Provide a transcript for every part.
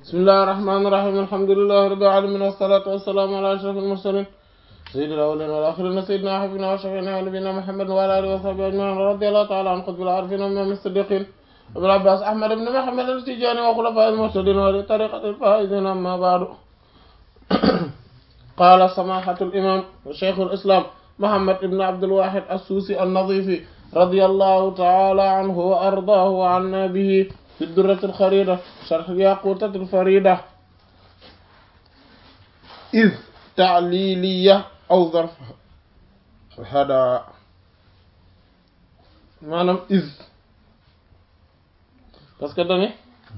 bismillahir rahmanir rahim alhamdulillahi rabbil alamin wassalatu wassalamu ala ashrafil mursalin sayyidil awwalin wal akhirin sayyidina habibina wa shafi'ina wa nabiyina muhammad wa ala alihi wa sahbihi ajma'in radiyallahu ta'ala an qutbil arifin wa imam as-siddiqin abul abbas ahmad ibn muhammad al-tijani wa khulafa'il muhtadin wa li tariqatil faizin amma ba'du qala samahatul imam wa shaykhul islam muhammad ibn abdul wahid as-susi an-nadhifi radiyallahu ta'ala anhu wa ardaahu wa anna bihi في الدرة الخريدة شرح الياقوتة الفريدة إذ تعليلية أو ظرف هذا maanaam إذ parce que dane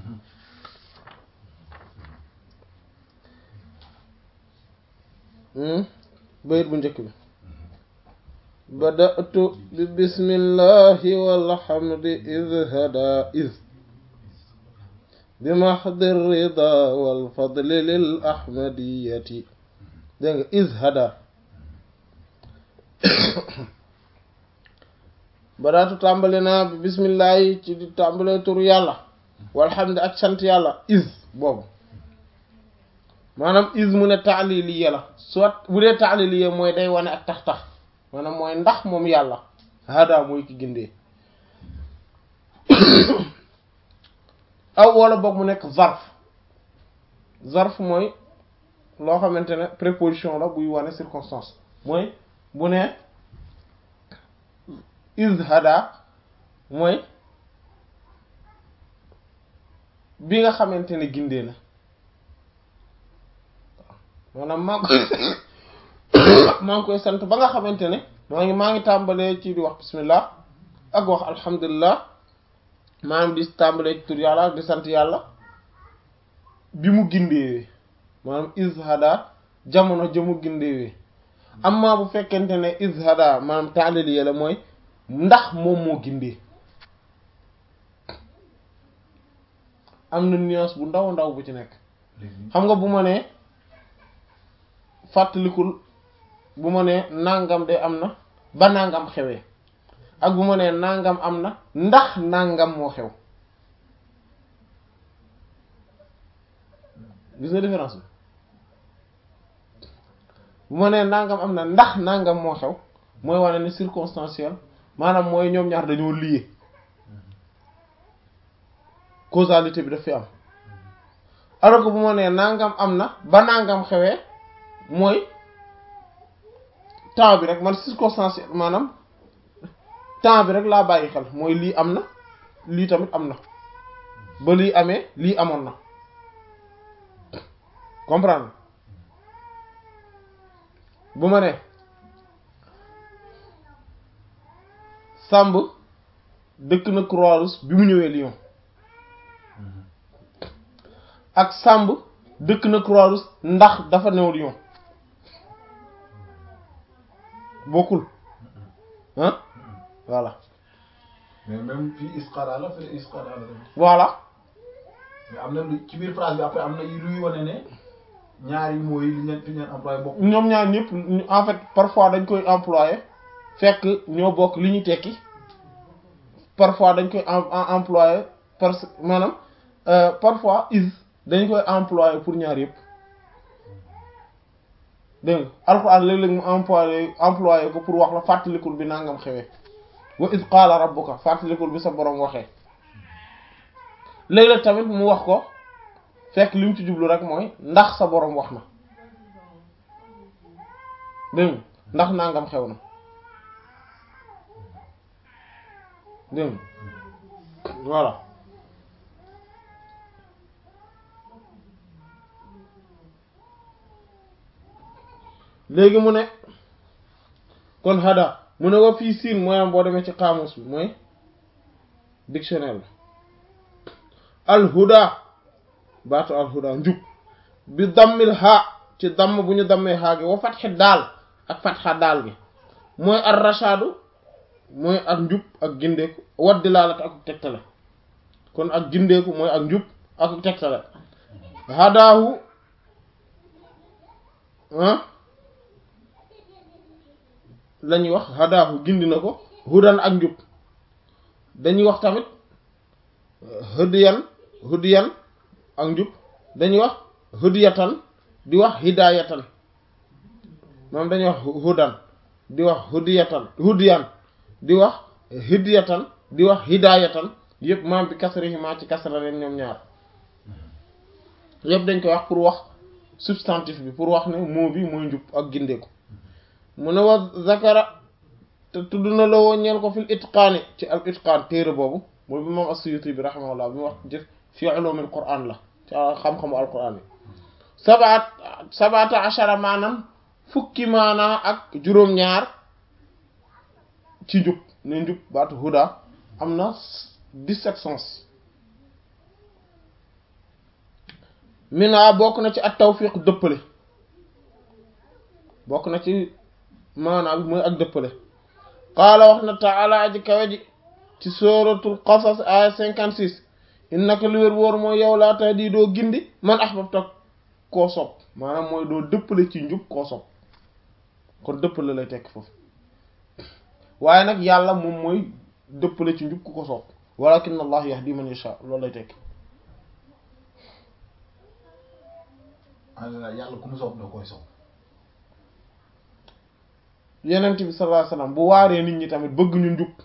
bayit bu njëkk bi بدأت ببسم الله والحمد إذ هدى إذ بمحض الرضا والفضل للأحمدية dégg nga إذ هدى badaatu tàmbali naa bi bismillahi ci di tàmbalee turu yàlla walhamdu ak sant yàlla is boobu maanaam is mu ne taaliliya la soit bu dee taaliliya mooy day wane ak tax tax maanaam mooy ndax moom yàlla hada mooy ki gindee aw wala boog mu nekk zarf zarf mooy loo xamante ne préposition la buy wane circonstance mooy bu ne is hada mooy bi nga xamante ne gindee na maanaam maa maa ngi koy sant ba nga xamante ne maa ngi maa ngi tàmbalee ci di wax bismillah ak wax alhamdulillah maanaam di tàmbalee ci tur yàlla ak di sant yàlla bi mu gindeewee maanaam izhada jamono jëmu gindeewee amma bu fekkente ne izhada maanaam taaliliya la mooy ndax moom moo gindee am na nuance bu ndaw ndaw bu ci nekk xam nga bu ma nee fàttalikul bu ma nee nangam de am na ba nangam xewee ak bu ma nee nangam am na ndax nangam moo xew gis nga différence bi bu ma nee nangam am na ndax nangam moo xew mooy wane ne circonstanciel maanaam mooy ñoom ñaar dañoo lié causalité bi daf fi am alors que bu ma nee nangam am na ba nangam xewee mooy temps bi rek man circonstanciel maanaam temps bi rek laa bàyyi xel mooy lii am na lii tamit am na ba lii amee lii amoon na comprendre bu ma ne Samb dëkk na Croix-Rouge bi mu ñëwee Lyon ak Samb dëkk na Croix-Rouge ndax dafa new Lyon bokkul ah voilà mais même fii isqara la fii isqara la voilà mais am na lu ci biir phrase bi après am na luy wane ne ñaari mooy li ñu fi ñu employé bokk. ñoom ñaar ñëpp en fait parfois dañ koy employé fekk ñoo bokk li ñu tekki parfois dañ koy employé parce que maanaam parfois is dañ koy employé pour ñaar yëpp dégg nga alxuraan léeg-léeg mu employé employé ko pour wax la fàttalikul bi nangam xewee wa id qaala rabbuka fàttalikul bi sa borom waxee léeg-léeg tamit mu wax ko fekk li mu ci jublu rek mooy ndax sa borom wax na dégg nga ndax nangam xew na dégg nga voilà léegi mu ne kon hada mu ne wa fii siin mooy am boo demee ci xaamus bi mooy dictionnaire bi alhuda baatu alhuda njub bi dammil ha ci damm bu ñu dammee haa gi wa fatxi daal ak fatxa daal gi mooy ar rashadu mooy ak njub ak gindeeku wat dilaalat ak tegtale kon ak gindeeku mooy ak njub ak tegtale hadaahu ah la ñuy wax hadaahu gindi na ko hudan ak njub dañuy wax tamit hëdiyan hëdiyan ak njub dañuy wax hudiyatan di wax hidayatan moom dañuy wax hudan di wax hudiyatan hudiyan di wax hidiyatan di wax hidayatan yëpp maam bi kasrihima ci kasra leen ñoom ñaar yëpp dañ koy wax pour wax substantif bi pour wax ne mot bi mooy njub ak gindeeku mu ne wa zakara te tudd na la woo ñeel ko fil itqaani ci al itqaan téere boobu mooy bi moom as-Suyuti bi rahimahullah bi mu wax jëf fi ulumil qur'an la ci xam-xamu al qur'an yi sabaat sabata ashara maanaam fukki maanaa ak juróom-ñaar ci njub ne njub baatu huda am na dix-sept sens mina bokk na ci at tawfiq dëppale bokk na ci maanaa bi mooy ak dëppale qaala wax na taala aji kawe ji ci suratul qasas aya cinquante six innaka li wér wóor mooy yow laa tahdi doo gindi man ahbabta koo sopp maanaam mooy doo dëppale ci njub koo sopp kon dëppale lay tekk foofu waaye nag yàlla moom mooy dëppale ci njub ku ko sopp walakin allah yahdi man yasha loolu lay tekk alhamdulilah yàlla ku mu sopp da koy sopp yenent bi sallallahu alayhi wasallam bu waaree nit ñi tamit bëgg ñu njub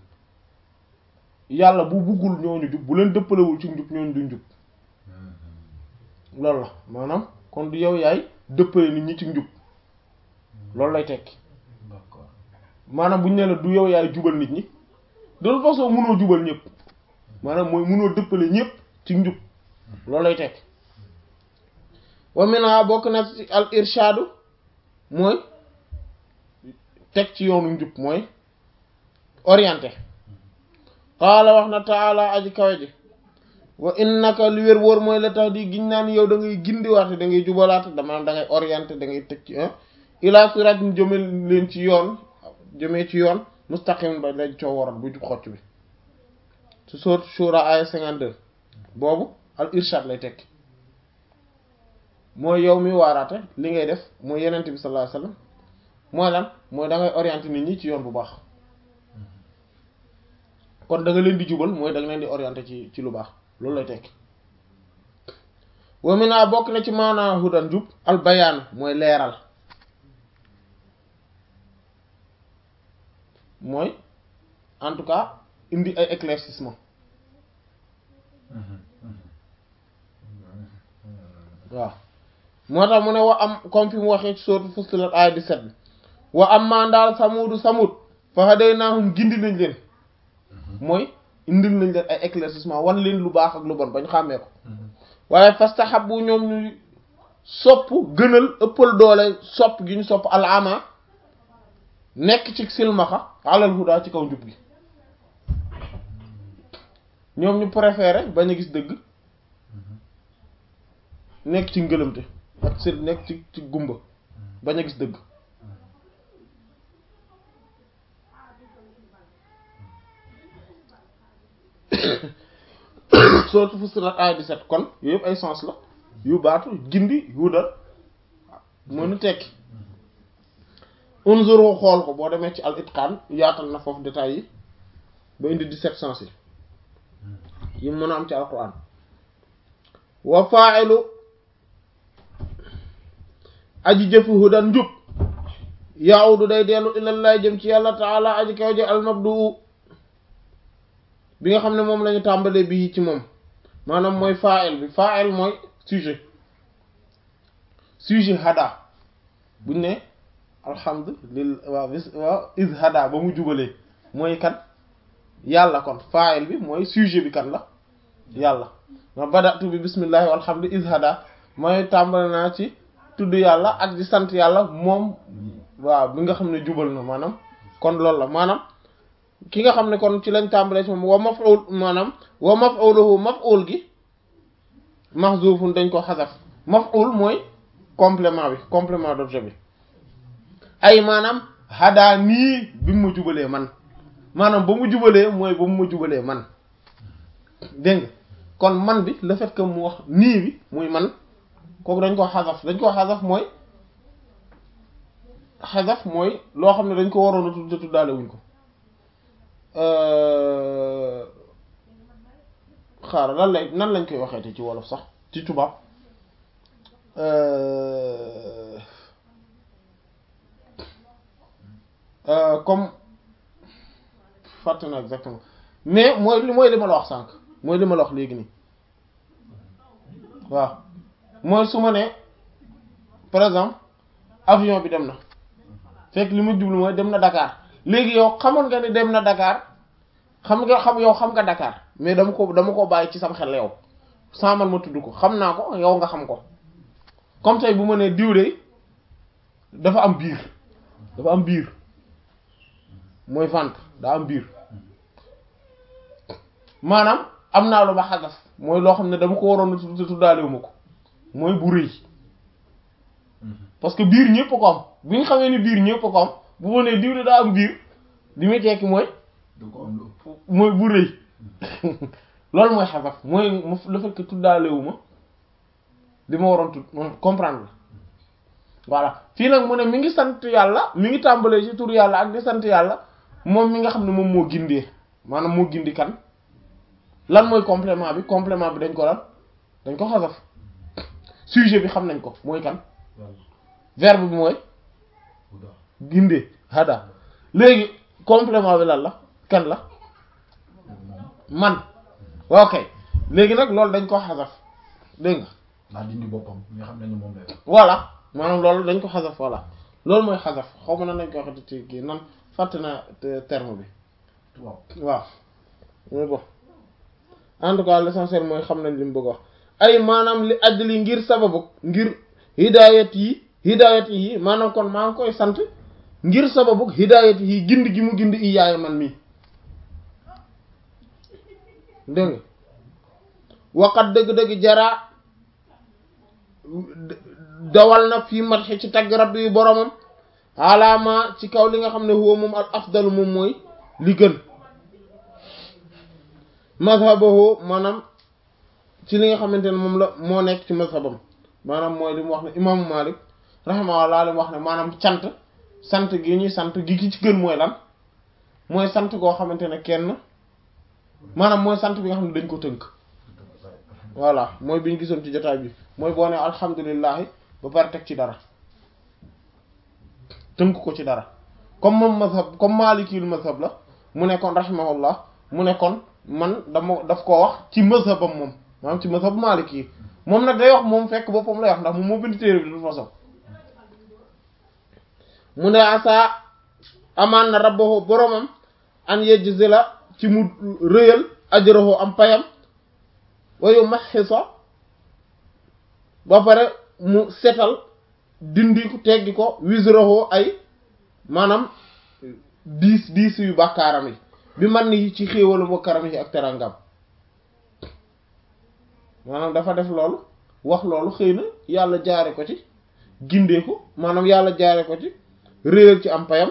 yàlla bu buggul ñooñu jub bu leen dëppalewul ci njub ñooñu du njub loolu la maanaam kon du yow yaay dëppale nit ñi ci njub loolu lay tekki d'accord maanaam bu ñu ne la du yow yaay jubal nit ñi de toute façon mënoo jubal ñëpp maanaam mooy mënoo dëppale ñëpp ci njub loolu lay tekki wa mina bokk na ci al irshadu mooy teg ci yoonu njub mooy orienté qaala wax na taala aji kawe ji wa innaka li wér wóor mooy la tax di giñ naan yow da ngay gindiwaate da ngay jubalaate damaam da ngay orienté da ngay teg ci ila sirat ñu jëme leen ci yoon jëmee ci yoon mustaqim ba lañ coo waral bu jub xocc bi su sourate Shura aya 52 boobu al irshad lay tekki mooy yow mi waaraate li ngay def mooy yenente bi sallallahu alayhi wasallam mooy lan mooy da ngay orienté nit ñi ci yoon bu baax kon da nga leen di jubal mooy da nga leen di orienté ci ci lu baax loolu lay tekki wa mina bokk na ci maanaa hudan jub al bayaan mooy leeral mooy en tout cas indi ay éclaircissement waaw moo tax mu ne wa am comme fi mu waxee ci sourate Fussilat aaya 17 bi wa am maa ndaal samuudu samut fa hadaynaahum gindi nañ leen mooy indil nañ leen ay éclaircissement wan leen lu baax ak lu bon bañ xàmmee ko waaye fastahabbu ñoom ñu sopp gënal ëppal doole sopp gi ñu sopp alama nekk ci silmaxa alal huda ci kaw njub gi ñoom ñu préféré bañ a gis dëgg nekk ci ngëlëmte ak si nekk ci ci gumba bañ a gis dëgg sourate Fussilat aaya 17 kon yooyu yëpp ay sens la yu baatu gindi hudal mënu tekki unzuru xool ko boo demee ci al itqaan yaatal na foofu détails yi ba indi 17 sens yi yi mën a am ci alquran wa fa'ilu aji jëfi hudan njub ya'udu day dellu ilallaah jëm ci yàlla taala aji kaw ji al mabdu bi nga xam ne moom lañu tàmbalee bii ci moom maanaam mooy fa'il bi fa'il mooy sujet sujet hada buñ ne alhamdulillah waaw bis waaw is hada ba mu jubalee mooy kan yàlla kon fa'il bi mooy sujet bi kan la yàlla ma badatu bi bismillahi walhamdu is hada mooy tàmbale naa ci tudd yàlla ak di sant yàlla moom waaw bi nga xam ne jubal na maanaam kon loolu la maanaam ki nga xam ne kon ci lañ tàmbalee ci moom wa maf'ul maanaam wa maf'uluhu maf'ul gi mahzufun dañ ko xasaf maf'ul mooy complément bi complément d'objet bi ay maanaam hadaa nii bi mu ma jubalee man maanaam ba mu jubalee mooy ba mu ma jubalee man dégg nga kon man bi le fait que mu wax nii bi muy man kooku dañ ko xasaf dañ ko xasaf mooy xasaf mooy loo xam ne dañ ko waroon a tudd tuddaale wuñ ko xaaral lan lay nan lañ koy waxeete ci wolof sax ci tubaab euh, euh, comme fàtte na exactement mais mooy li mooy li ma la wax sànq mooy li ma la wax léegi nii waaw mooy su ma nee par exemple avion bi dem na fekk li ma jublu mooy dem na Dakar léegi yow xamoon nga ni dem na Dakar xam nga xam yow xam nga Dakar mais dama ko dama ko bàyyi ci sam xel yow sans man ma tudd ko xam naa ko yow nga xam ko comme tey bu ma nee diw de dafa am biir dafa am biir mooy ventre daa am biir maanaam am naa lu ma xagas mooy loo xam ne dama ko waroon a tudd tuddaalewu ma ko mooy bu rëy parce que biir ñëpp ko am bu ñu xamee ni biir ñëpp ko am bu ma nee diw de daa am biir li muy tekki mooy du ko am lu ëpp mooy bu rëy loolu mooy xasaf mooy mu le fait que tuddaalewu ma li ma waroon tudd comprendre la voilà fii nag mu ne mi ngi sant yàlla mi ngi tàmbalee ci tur yàlla ak di sant yàlla moom mi nga xam ne moom moo gindee maanaam moo gindi kan lan mooy complément bi complément bi dañ ko lan dañ ko xasaf sujet bi xam nañ ko mooy kan yàlla verbe bi mooy bu daax gindee hada léegi complément bi lan la kan la moom man ok léegi nag loolu dañ ko xasaf dégg nga daa dindi boppam nga xam nañu moom lay wax voilà maanaam loolu dañ ko xasaf voilà loolu mooy xasaf xaw ma nan lañ ko waxati ci kii nan fàtte na te- terme bi tubaab waaw mais bon en tout cas l'essentiel mooy xam nañ li mu bëgg a wax ay maanaam li ajli ngir sababu ngir hidayat yi hidayat yi maanaam kon maa ngi koy sant ngir sababu hidayat yi gindi gi mu gindi i yaay man mii dégg nga waqat dëgg-dëgg jaraa dawal na fii matxi ci tagg rabbi yu boromam alaama ci kaw li nga xam ne huwa moom al afdalu moom mooy li gën mazhabahu maanaam ci li nga xamante ne moom la moo nekk ci mazhabam maanaam mooy li mu wax ne imaamu Malik rahimahullah li mu wax ne maanaam sant sant gi ñuy sant gi ki ci gën mooy lan mooy sant goo xamante ne kenn maanaam mooy sant bi nga xam ne dañ ko tënk voilà mooy bi ñu gisoon ci jotaay bi mooy boo ne alhamdulillahi ba pare teg ci dara tënk ko ci dara comme moom mazhab comme maalikiyul mazhab la mu nekkoon rahimahullah mu nekkoon man dama daf koo wax ci mazhabam moom maanaam ci mazhab maaliki yi moom nag day wax moom fekk boppam lay wax ndax moom moo bind téere bi de toute façon mu ne asa amaan na rabbahu boromam an yejzila ci mu rëyal ajrahu am payam wayu maxisa ba pare mu setal dindi ko teggi ko wisrahu ay maanaam diis diis yu bàkkaaram yi bi man ni ci xéewalam wa karam yi ak terangam maanaam dafa def loolu wax loolu xëy na yàlla jaare ko ci gindee ko maanaam yàlla jaare ko ci réyal ci am payam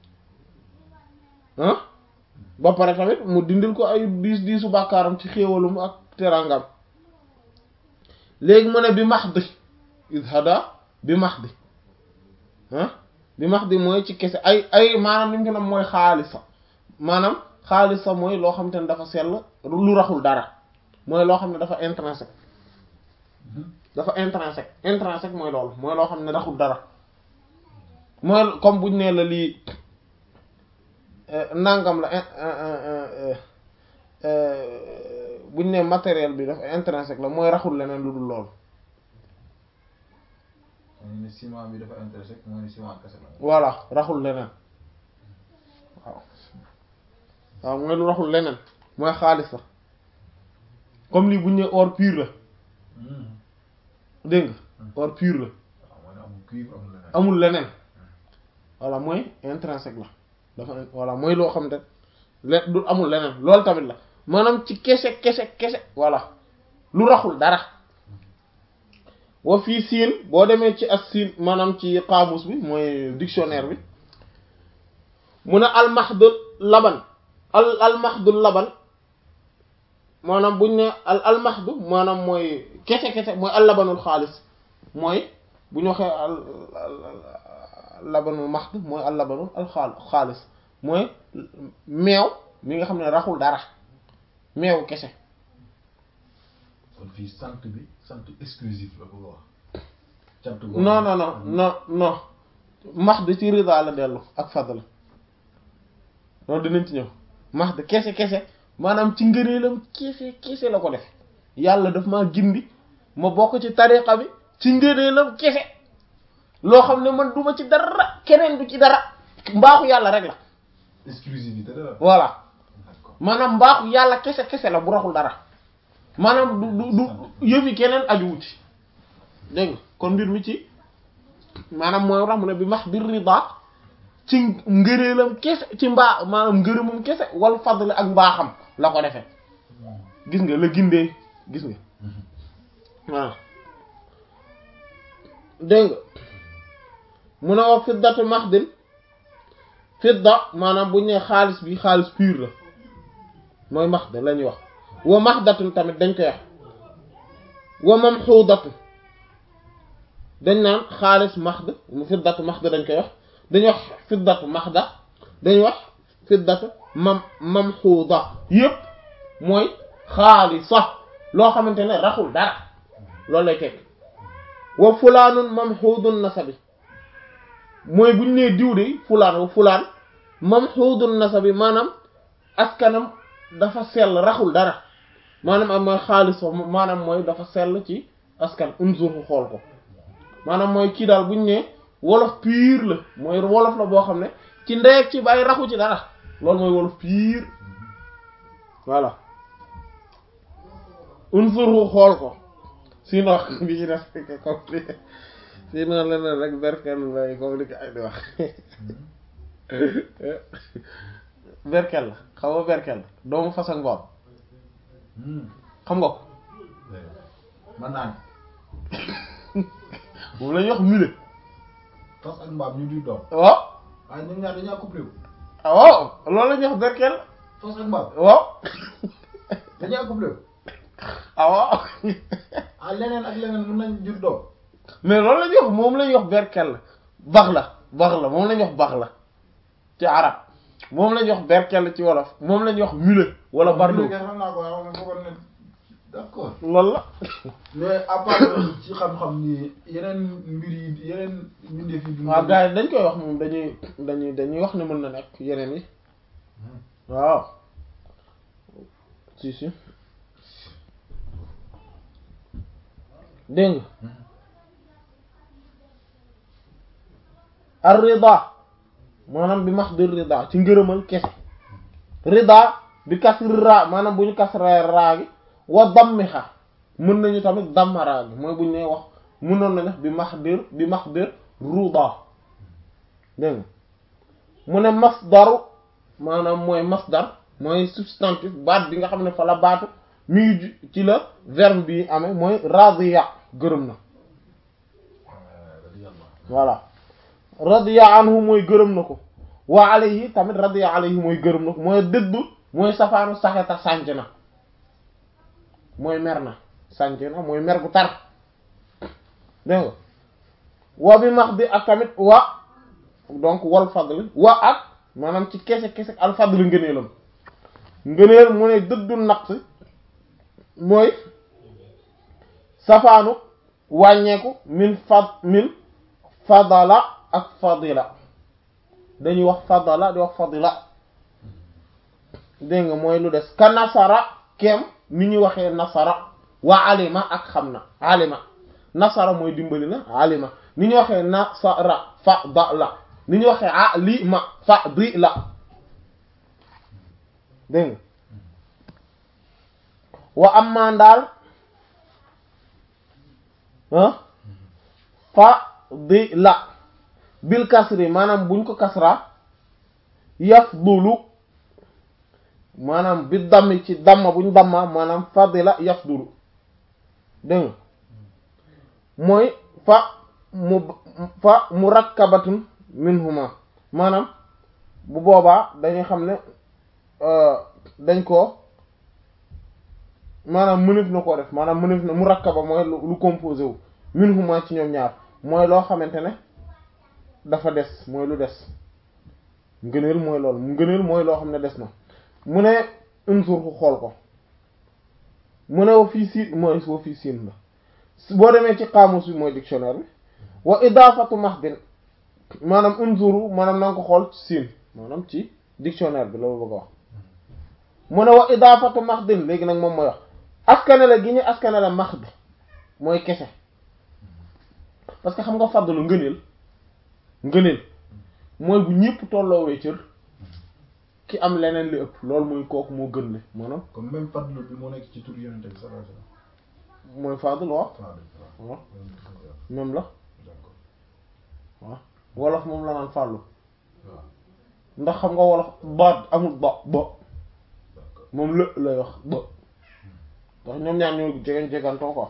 ah ba pare tamit mu dindil ko ay diis diisu bàkkaaram ci xéewalum ak terangam léegi mu ne bi max di ishada bi max di ah bi max di mooy ci kese ay ay maanaam li mu ko nam mooy xaalisa maanaam xaalisa mooy loo xam te ne dafa sell lu raxul dara mooy loo xam ne dafa intrinsèque dafa intrinsèque intrinsèque mooy loolu mooy loo xam ne raxul dara mooy comme buñ nee la lii nangam la buñ ne matériel bi dafa intrinsèque la mooy raxul leneen lu dul loolu ñu ne ciment bi dafa intéressé mooy ne ciment kese la voilà raxul leneen waaw waaw mooy lu raxul leneen mooy xaalis la comme lii buñ ne or pur la dégg nga or pur la waaw mooy ne amul cuivre amul leneen amul leneen voilà mooy intrinsèque la dafa voilà mooy loo xam ne le du amul leneen loolu tamit la maanaam ci kese kese kese voilà lu raxul dara wa fii siin boo demee ci as siin maanaam ci qaamus bi mooy dictionnaire bi mu ne almahdul laban al almahdul laban maanaam buñ ne al almahdu maanaam mooy kese kese mooy al labanul xaalis mooy bu ñu waxee al labanul mahd mooy al labanul al xaal xaalis mooy meew mi nga xam ne raxul dara meewu kese kon fii sant bi sant exclusif la bëgg a wax cant non non non non non mahd ci rida la dellu ak fadl loolu dinañ ci ñëw mahd kese kese maanaam ci ngëneelam kese kese la ko def yàlla daf maa gindi ma bokk ci tariqa bi ci ngëneelam kese loo xam ne man duma ci dara keneen du ci dara mbaaxu yàlla rek la exclusivité de la voilà d'accord maanaam mbaaxu yàlla kese kese la bu raxul dara maanaam du du du yëfi keneen ajuwu ci dégg nga kon mbir mi ci maanaam mooy wax mu ne bi max bir rida ci ngëreelam kese ci mbaa maanaam ngërëmam kese wal fadl ak mbaaxam la ko defee gis nga la gindee gis nga waaw dégg nga mu ne wax fiddatu maxdin fidda maanaam buñ ne xaalis bi xaalis pur la mooy maxda la ñuy wax wa maxdatun tamit dañ koy wax wa mamxuudatu dañ naan xaalis maxda mu fiddatu maxda dañ koy wax dañuy wax fiddatu maxda dañuy wax fiddatu mam mamxuuda yépp mooy xaalisa loo xamante ne raxul dara loolu lay tekk wa fulaanun mamxuudun nasabi mooy buñ nee diw de fulaan wa fulaan mamxuudun nasabi maanaam askanam dafa sell raxul dara maanaam am mooy xaalis fa maanaam mooy dafa sell ci askan unzur xool ko maanaam mooy kii daal buñ ne wolof pur la mooy wolof la boo xam ne ci ndeeg ci bàyyi raxu ci dara loolu mooy wolof pur voilà unzur xool ko sinon bi ci def comme li sinon leneen rek berkel lay comme li ko ay di wax berkel la xam nga berkel la doomu fas ak mbaam xam nga ko man naa ne moom la ñuy wax mule fas ak mbaam ñu di doom waaw waaye ñoom ñaar dañoo couplé wu ah waaw loolu la ñuy wax berkel fas ak mbaam waaw dañoo couplé wu ah waaw ah leneen ak leneen mën nañ jur doom mais loolu la ñuy wax moom la ñuy wax berkel la bax la bax la moom la ñuy wax bax la ci arab moom la ñuy wax berkel ci wolof moom la ñuy wax mule wala bardo Loolu kay xam naa ko waaye xam nga foogoon ne d'accord loolu la mais à part loolu ci xam-xam ni yeneen mbir yi yeneen mbindeef yi dund waaw gars yi dañ koy wax moom dañuy dañuy dañuy wax ne mën na nekk yeneen yi waaw si si dégg nga ar rida maanaam bi max di rida ci ngërëmal kese rida bi kasri ra maanaam bu ñu kasra raa gi wa dammiha mën nañu tamit damma raa gi mooy bu ñu nee wax mënoon nañu wax bi max dir bi max dir ruda dégg nga mu ne masdaru maanaam mooy masdar mooy substantif baat bi nga xam ne fa la baatu mi ngi ju- ci la verbe bi amee mooy radiya gërëm na voilà radiya anhu mooy gërëm na ko wa alayhi tamit radiya alayhi mooy gërëm na ko mooy dëddu mooy safaanu saxeta sànc na mooy mer na sànc na mooy mer gu tar dégg nga wa bi max bi ak tamit wa donc wal fadl wa ak maanaam ci kese kese al fadl ngëneelam ngëneel mu ne dëddu naqs mooy safaanu wàññeeku min fad min fadala ak fadila dañuy wax fadala di wax fadila dégg nga mooy lu des ka nasara kem ni ñuy waxee nasara wa alima ak xam na alima nasara mooy dimbali na alima ni ñu waxee nasara fadala ni ñu waxee alima fadila dégg nga wa amma ndaal ah fadila bil kasri maanaam buñ ko kasra yafdulu maanaam bi dammi ci damma buñ damma maanaam fadila yafdulu dégg nga mooy fa mu fa murakkabatun minhuma maanaam bu boobaa dañuy xam ne dañ ko maanaam mënef na koo def maanaam mënef na murakkaba mooy lu lu composé wu minhuma ci ñoom ñaar mooy loo xamante ne dafa des mooy lu des ngëneel mooy loolu ngëneel mooy loo xam ne des na mu ne unsur ku xool ko mu ne wa fii siin mooy wa fii siin la boo demee ci xaamus bi mooy dictionnaire bi wa idafatu mahdin maanaam unzuru maanaam na nga ko xool ci siin maanaam ci dictionnaire bi loolu bëgg a wax mu ne wa idafatu mahdin léegi nag moom mooy wax askanale gi ñu askanale mahd mooy kese parce que xam nga fadlu ngëneel ngëneel mooy bu ñëpp tolloowee cër ki am leneen li ëpp loolu mooy kooku moo gën le maanaam comme même fadlu bi moo nekk ci tur yonente bi sallallahu alayhi wasallam mooy fadlu waaw Fadlu, waaw. waaw même la d'accord waaw wolof moom la naan fàllu waaw ndax xam nga wolof baat amul ba ba d'accord moom lë lay wax ba ndax ñoom ñaar ñoo jegan jegantoo quoi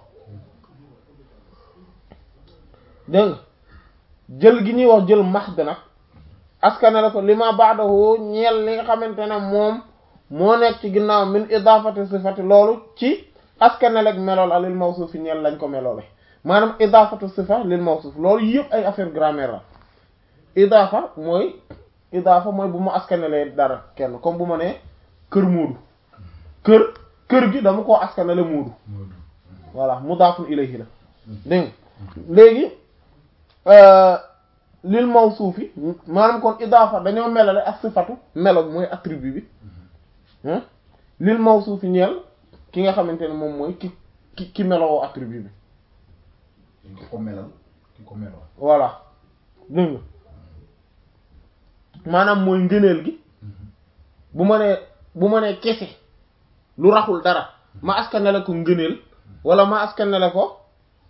dégg nga jël gi ñuy wax jël mahd nag askane la ko lima ba'dahu ñeel li nga xamante ne moom moo nekk ci ginnaaw min idafati sifati loolu ci askane lek melool a lil mawsuf yi ñeel lañ ko meloole maanaam idafatu sifa lil mawsuf loolu yëpp ay affaire grammaire la idafa mooy idafa mooy bu ma askanelee dara kenn comme bu ma nee kër Moodu kër kër gi dama koo askanale Moodu Moodu voilà mudaafun ilayhi la dégg nga léegi euh, lil mawsuufi maanaam kon idaafa dañoo melale ak sifatu melo bi mooy attribut bi hein lil mawsuufi ñeel ki nga xamante ne moom mooy ki ki ki melowoo attribut bi ki ko melal ki ko melal voilà dégg nga maanaam mooy ngëneel gi bu ma nee bu ma nee kese lu raxul dara ma askanale ko ngëneel wala ma askanale ko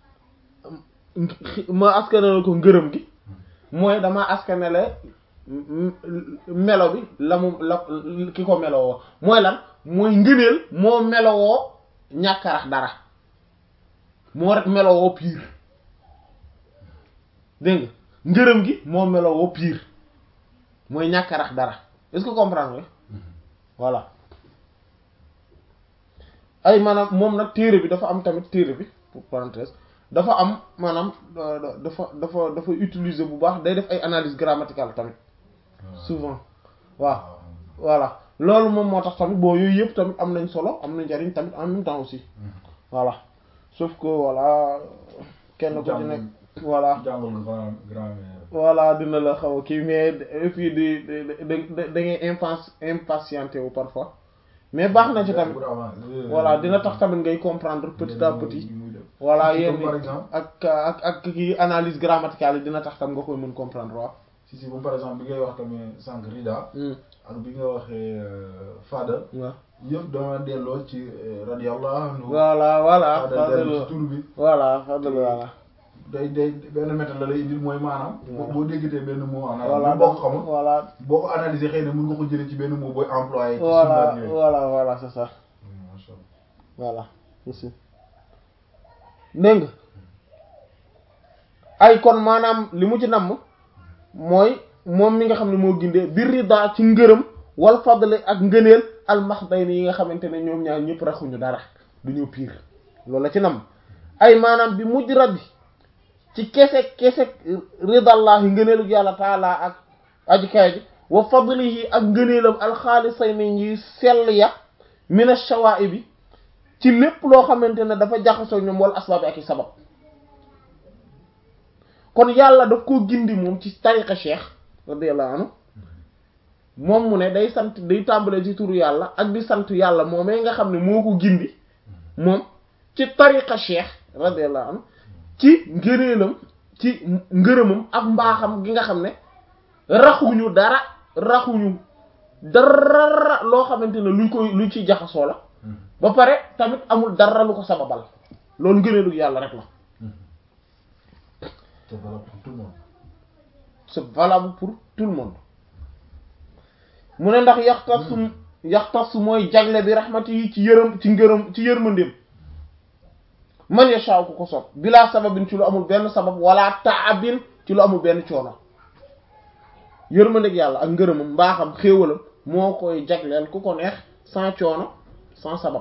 ma askanale ko ngërëm gi mooy dama askanale m- m- melo bi la mu la ki ko melowoo mooy lan mooy ngëneel moo melowoo ñàkkarax dara moo rek melowoo piir dégg nga ngërëm gi moo melowoo piir mooy ñàkkarax dara est-ce que comprendre nga voilà ay maanaam moom nag téere bi dafa am tamit téere bi pour parenthèse dafa am maanaam euh, dafa dafa dafa utiliser bu baax day def ay analyse grammaticale tamit souvent waaw voilà loolu moom moo tax tamit bon yooyu yëpp tamit am nañ solo am na njariñ tamit en même temps aussi voilà sauf que voilà kenn ko ci nekk voilà jàngal nga grand grammaire voilà dina la xaw a kii mais et puis di da da da ngay impas impatienté wu parfois mais baax na ci tamit voilà dina tax tamit ngay comprendre petit à petit voilà Si, yéen comme par exemple ak ak ak kii analyse grammaticale yi dina tax tam nga koy mën comprendre waaw. si si bu par exemple bi ngay wax tamit sànq rida ak bi nga waxee fada waaw yëpp dama delloo ci euh, radiyallahu anhu voilà voilà fada dellu ci fadlu tur bi voilà fadlu voilà day day benn méthode la lay indil mooy maanaam boo Voilà. boo déggatee benn mot en voilà arabe boo ko xamul voilà boo ko analyser xëy na mën nga ko jëlee ci benn mot booy employé ci voilà sunnaat yooyu voilà voilà c'est ça Hmm, masha Allah. voilà aussi dégg nga ay kon maanaam li mu ci namm mooy moom mi nga xam ne moo gindee bir rida ci ngërëm wal fadli ak ngëneel almaxdayni yi nga xamante ne ñoom ñaar ñëpp raxuñu dara duñu piir loolu la ci namm ay maanaam bi mujj rabbi ci kese kese ridallahi ngëneelu yàlla taala ak aji kaay ji wa fadlihi ak ngëneelam alxaalisayni ñi sell ya mina shawaa'i bi ci lépp loo xamante ne dafa jaxasoo ñoom wala asbaab ak i sabab kon yàlla daf koo gindi moom ci tariqa cheikh radiyallahu anhu moom mu ne day sant day tàmbalee ci turu yàlla ak di sant yàlla moomee nga xam ne moo ko gindi moom ci tariqa cheikh radiyallahu anhu ci ngëneelam ci ngërëmam ak mbaaxam gi nga xam ne raxuñu dara raxuñu dara loo xamante ne luñ koy luñ ci jaxasoo la ba pare tamit amul dara lu ko sababal loolu ngëneelu yàlla rek la C'est valable pour tout le monde. c'est valable pour tout le monde mu ne ndax yaxtasu yaxtasu mooy jagle bi raxmati yi ci yërëm ci ngërëm ci yërmandeem man yashaa ku ko sopp bilaa sababin ci lu amul benn sabab wala taabin ci lu amul benn coono yërmandeeg yàlla ak ngërëmam mbaaxam xéewalam moo koy jagleel ku ko neex sans coono sans sabab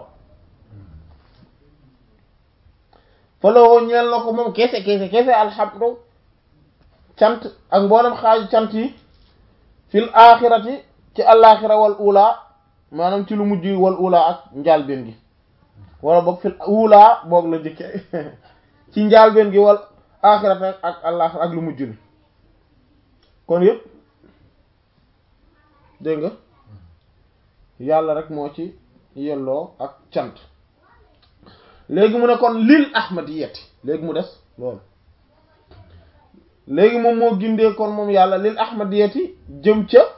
fa lawoo ñeel na ko moom kese kese kese alhamdu cant ak mboolem xaaju cant yi fil axirati ci alaxira wal ula maanaam ci lu mujj wal ula ak njaalbeen gi wala boog fil ula boog la jëkke ci njaalbeen gi wal axirata ak àllaaxira ak lu mujj li kon yëpp dégg nga yàlla rek moo ci yelloo ak cant léegi mu ne kon lil ahmadiyati léegi mu des loolu léegi moom moo gindee kon moom yàlla lil ahmadiyati jëm ca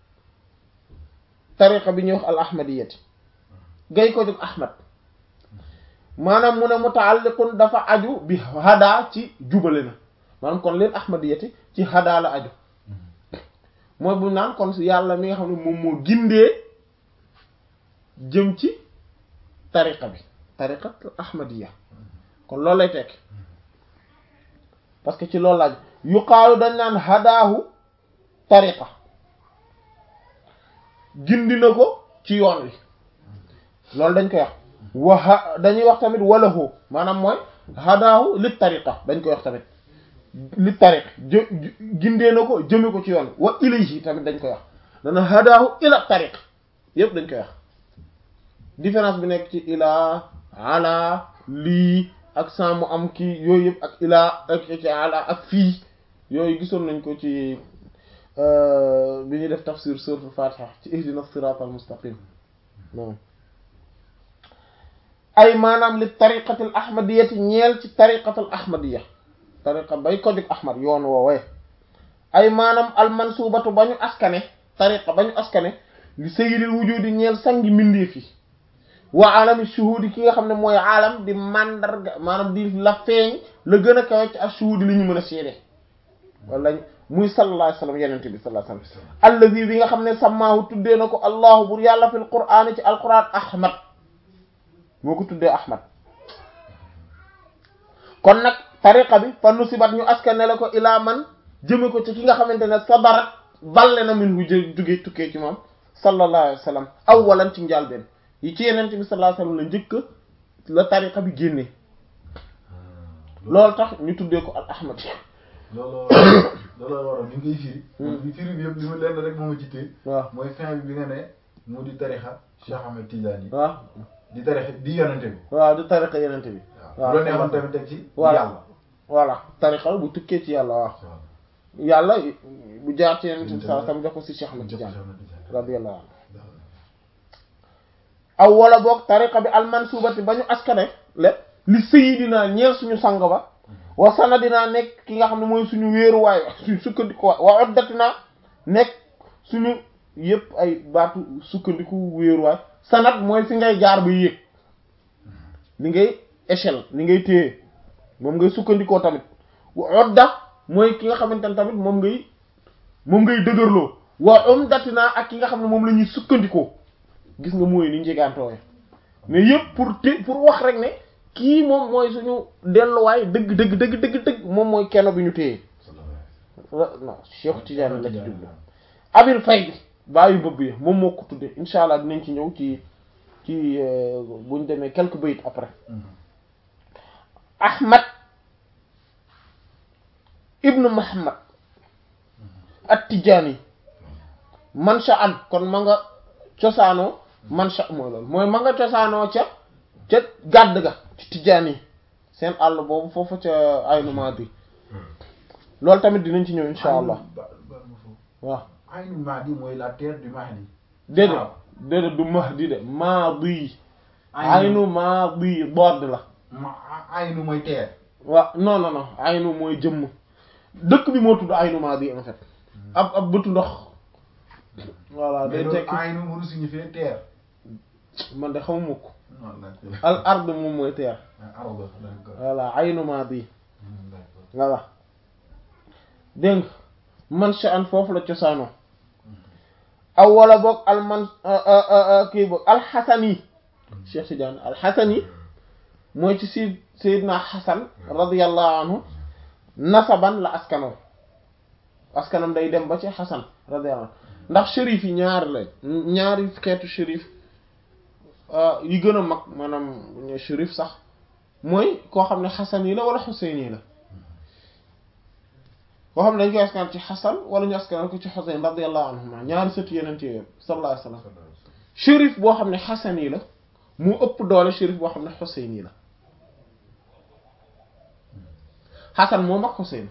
tariqa bi ñuy wax al ahmadiyati gay ko jóg ahmad maanaam mu ne mutaalliqun dafa aju bi hada ci jubale na maanaam kon lil ahmadiyati ci hada la aju mooy bu naan kon yàlla mi nga xam ne moom moo gindee jëm ci tariqa bi tariqa ahmadiya kon loolu lay tekk parce que ci loolu laaj yuqaalu dañ naan hadaahu tariqa gindi na ko ci yoon wi loolu dañ koy wax wa dañuy wax tamit walahu maanaam mooy hadaahu li tariqa dañ koy wax tamit li tariq jë gindee na ko jëme ko ci yoon wa ilayhi tamit dañ koy wax dana hadaahu ila tariq yépp dañ koy wax différence bi nekk ci ilaa ala lii ak sans mu am kii yooyu yëpp ak ilaa ak ci ala ak fii yooyu gisoon nañ ko ci bi ñuy def tafsir suratul fatiha ci ihdina siratal mustaqim non ay maanaam li tariqatil ahmadiyati ñeel ci tariqatil ahmadiya tariqa bay ko jóg ahmad yoon woowee ay maanaam almansubatu ba ñu askane tariqa ba ñu askane li sayyidil wujudi ñeel sangi mbindeef yi wa alami shuhudi ki nga xam ne mooy alam di mandarga maanaam di la feeñ la gën a kawe ci ak shuhudi li ñu mën a seede wala muy sallallahu alayhi wa sallam yenente bi sallallahu alayhi wa sallam allazi bi nga xam ne samaahu tuddee na ko allahu bur yàlla fil qur'aan ci alquran ahmad moo ko tuddee ahmad kon nag tariqa bi fa nusibat ñu askane la ko ilaa man jëme ko ci ki nga xamante ne sabarat balle na min hu jóge tukkee ci moom sallallahu alayhi wa sallam awwalan ci njàlbeen yi ci yenente bi sallallahu alayhi wa sallam la njëkk la tariqa bi génnee loolu tax ñu tuddee ko al ahmad looloo looloo waral ni ngay firi. li firi bi yëpp li ma leen rek moo ma jittee. waaw mooy fin bi bi nga ne mu di tarixa Cheikh Ahmed Tidiane. waaw di tarixa di yonente bi. waaw di tariqa yenente bi waaw bu la neexoon tamit teg ci. voilà yàlla. voilà tariqa bu tukkee ci yàlla waaw yàlla bu jaar ci yenente bi sallallahu alayhi wa sallam jox ko si Cheikh Ahmad Tidiane radiyallahu anhu aw wala boog tariqa bi almansubati ba ñu askane le li sayidina ñeel suñu sang ba wa sanadina nekk ki nga xam ne mooy suñu wéeruwaay suñu sukkandiku wa oddatina nekk suñu yëpp ay baatu sukkandiku wéeruwaay sanad mooy fi ngay jaar ba yéeg li ngay échelle li ngay téye moom ngay sukkandikoo tamit wa odda mooy ki nga xamante ne tamit moom ngay moom ngay dëgërloo wa umdatina ak ki nga xam ne moom la ñuy sukkandikoo gis nga mooy ni njegantoowe mais yëpp pour te pour wax rek ne kii moom mooy suñu delluwaay dëgg dëgg dëgg dëgg dëgg moom mooy kenn bi ñu téye non Cheikh Tidiane la ci jublu Abil Fay bi bàyyi bëbb yi moom moo ko tudde insha allah dinañ ci ñëw ci ci buñ demee quelques bayit après Ahmad ibnu Muhammad at-Tijaani mansha an kon ma nga cosaanoo mansha mooy loolu mooy ma nga cosaanoo ca ca gàdd ga ci tijaan yi seen àll boobu foofu ca aynu maadi loolu tamit dinañ ci ñëw insha allah waaw aynu maadi mooy la terre du Mahdi. déedéet déedéet du mahdi de maadi aynu maadi boord la ma aynu mooy terre. waaw non non non aynu mooy jëmm dëkk bi moo tudd aynu maadi en fait ab ab bëtu ndox voilà mais day loolu tekki aynu mënu signifier terre. man de xamuma ko non d'accord. al ard moom mooy terre arab d'accord. voilà aynu maadi d'accord. voilà dégg nga man sha'an foofu la cosaanoo aw wala boog al man kii boog alxasani Cheikh Tidiane alxasani mooy ci si Seydina Xasan radiyallahu anhu nasaban la askanoo askanam day dem ba ci Xasan radiyallahu anhu ndax shérif yi ñaari la ñaari xeetu shérif yi gën a mag maanaam ñu shérif sax mooy koo xam ne Xasan yi la wala Xuseyn yi la koo xam ne dañ koy askan ci Xasan wala ñu askan ko ci Xuseyn radiyallahu anhuma ñaari sëtu yenente yooyu sallallahu alayhi wa sallam shérif boo xam ne Xasan yi la mu ëpp doole shérif boo xam ne Xuseyn yi la Xasan moo mag Xuseyn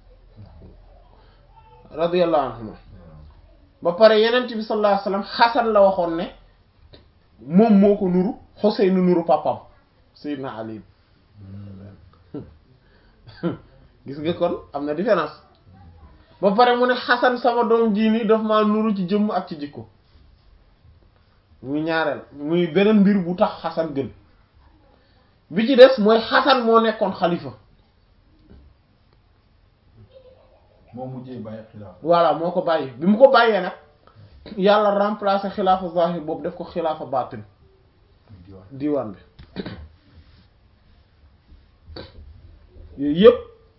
radiyallahu anhuma ba pare yenent bi sallallahu alayhi wasallam Xasan la waxoon ne moom moo ko nuru Xuseyn nuru papam Seydina Ali gis nga kon am na différence ba pare mu ne Xasan sama doom jii nii daf maa nuru ci jëmm ak ci jikko muy ñaareel muy beneen mbir bu tax Xasan gën bi ci des mooy Xasan moo nekkoon xalifa moo mujjee bàyyi xilaaf voilà moo ko bàyyi bi mu ko bàyyee nag yàlla remplacer xilaafa zahir boobu def ko xilaafa baatin diwaan diwaan bi yooyu yëpp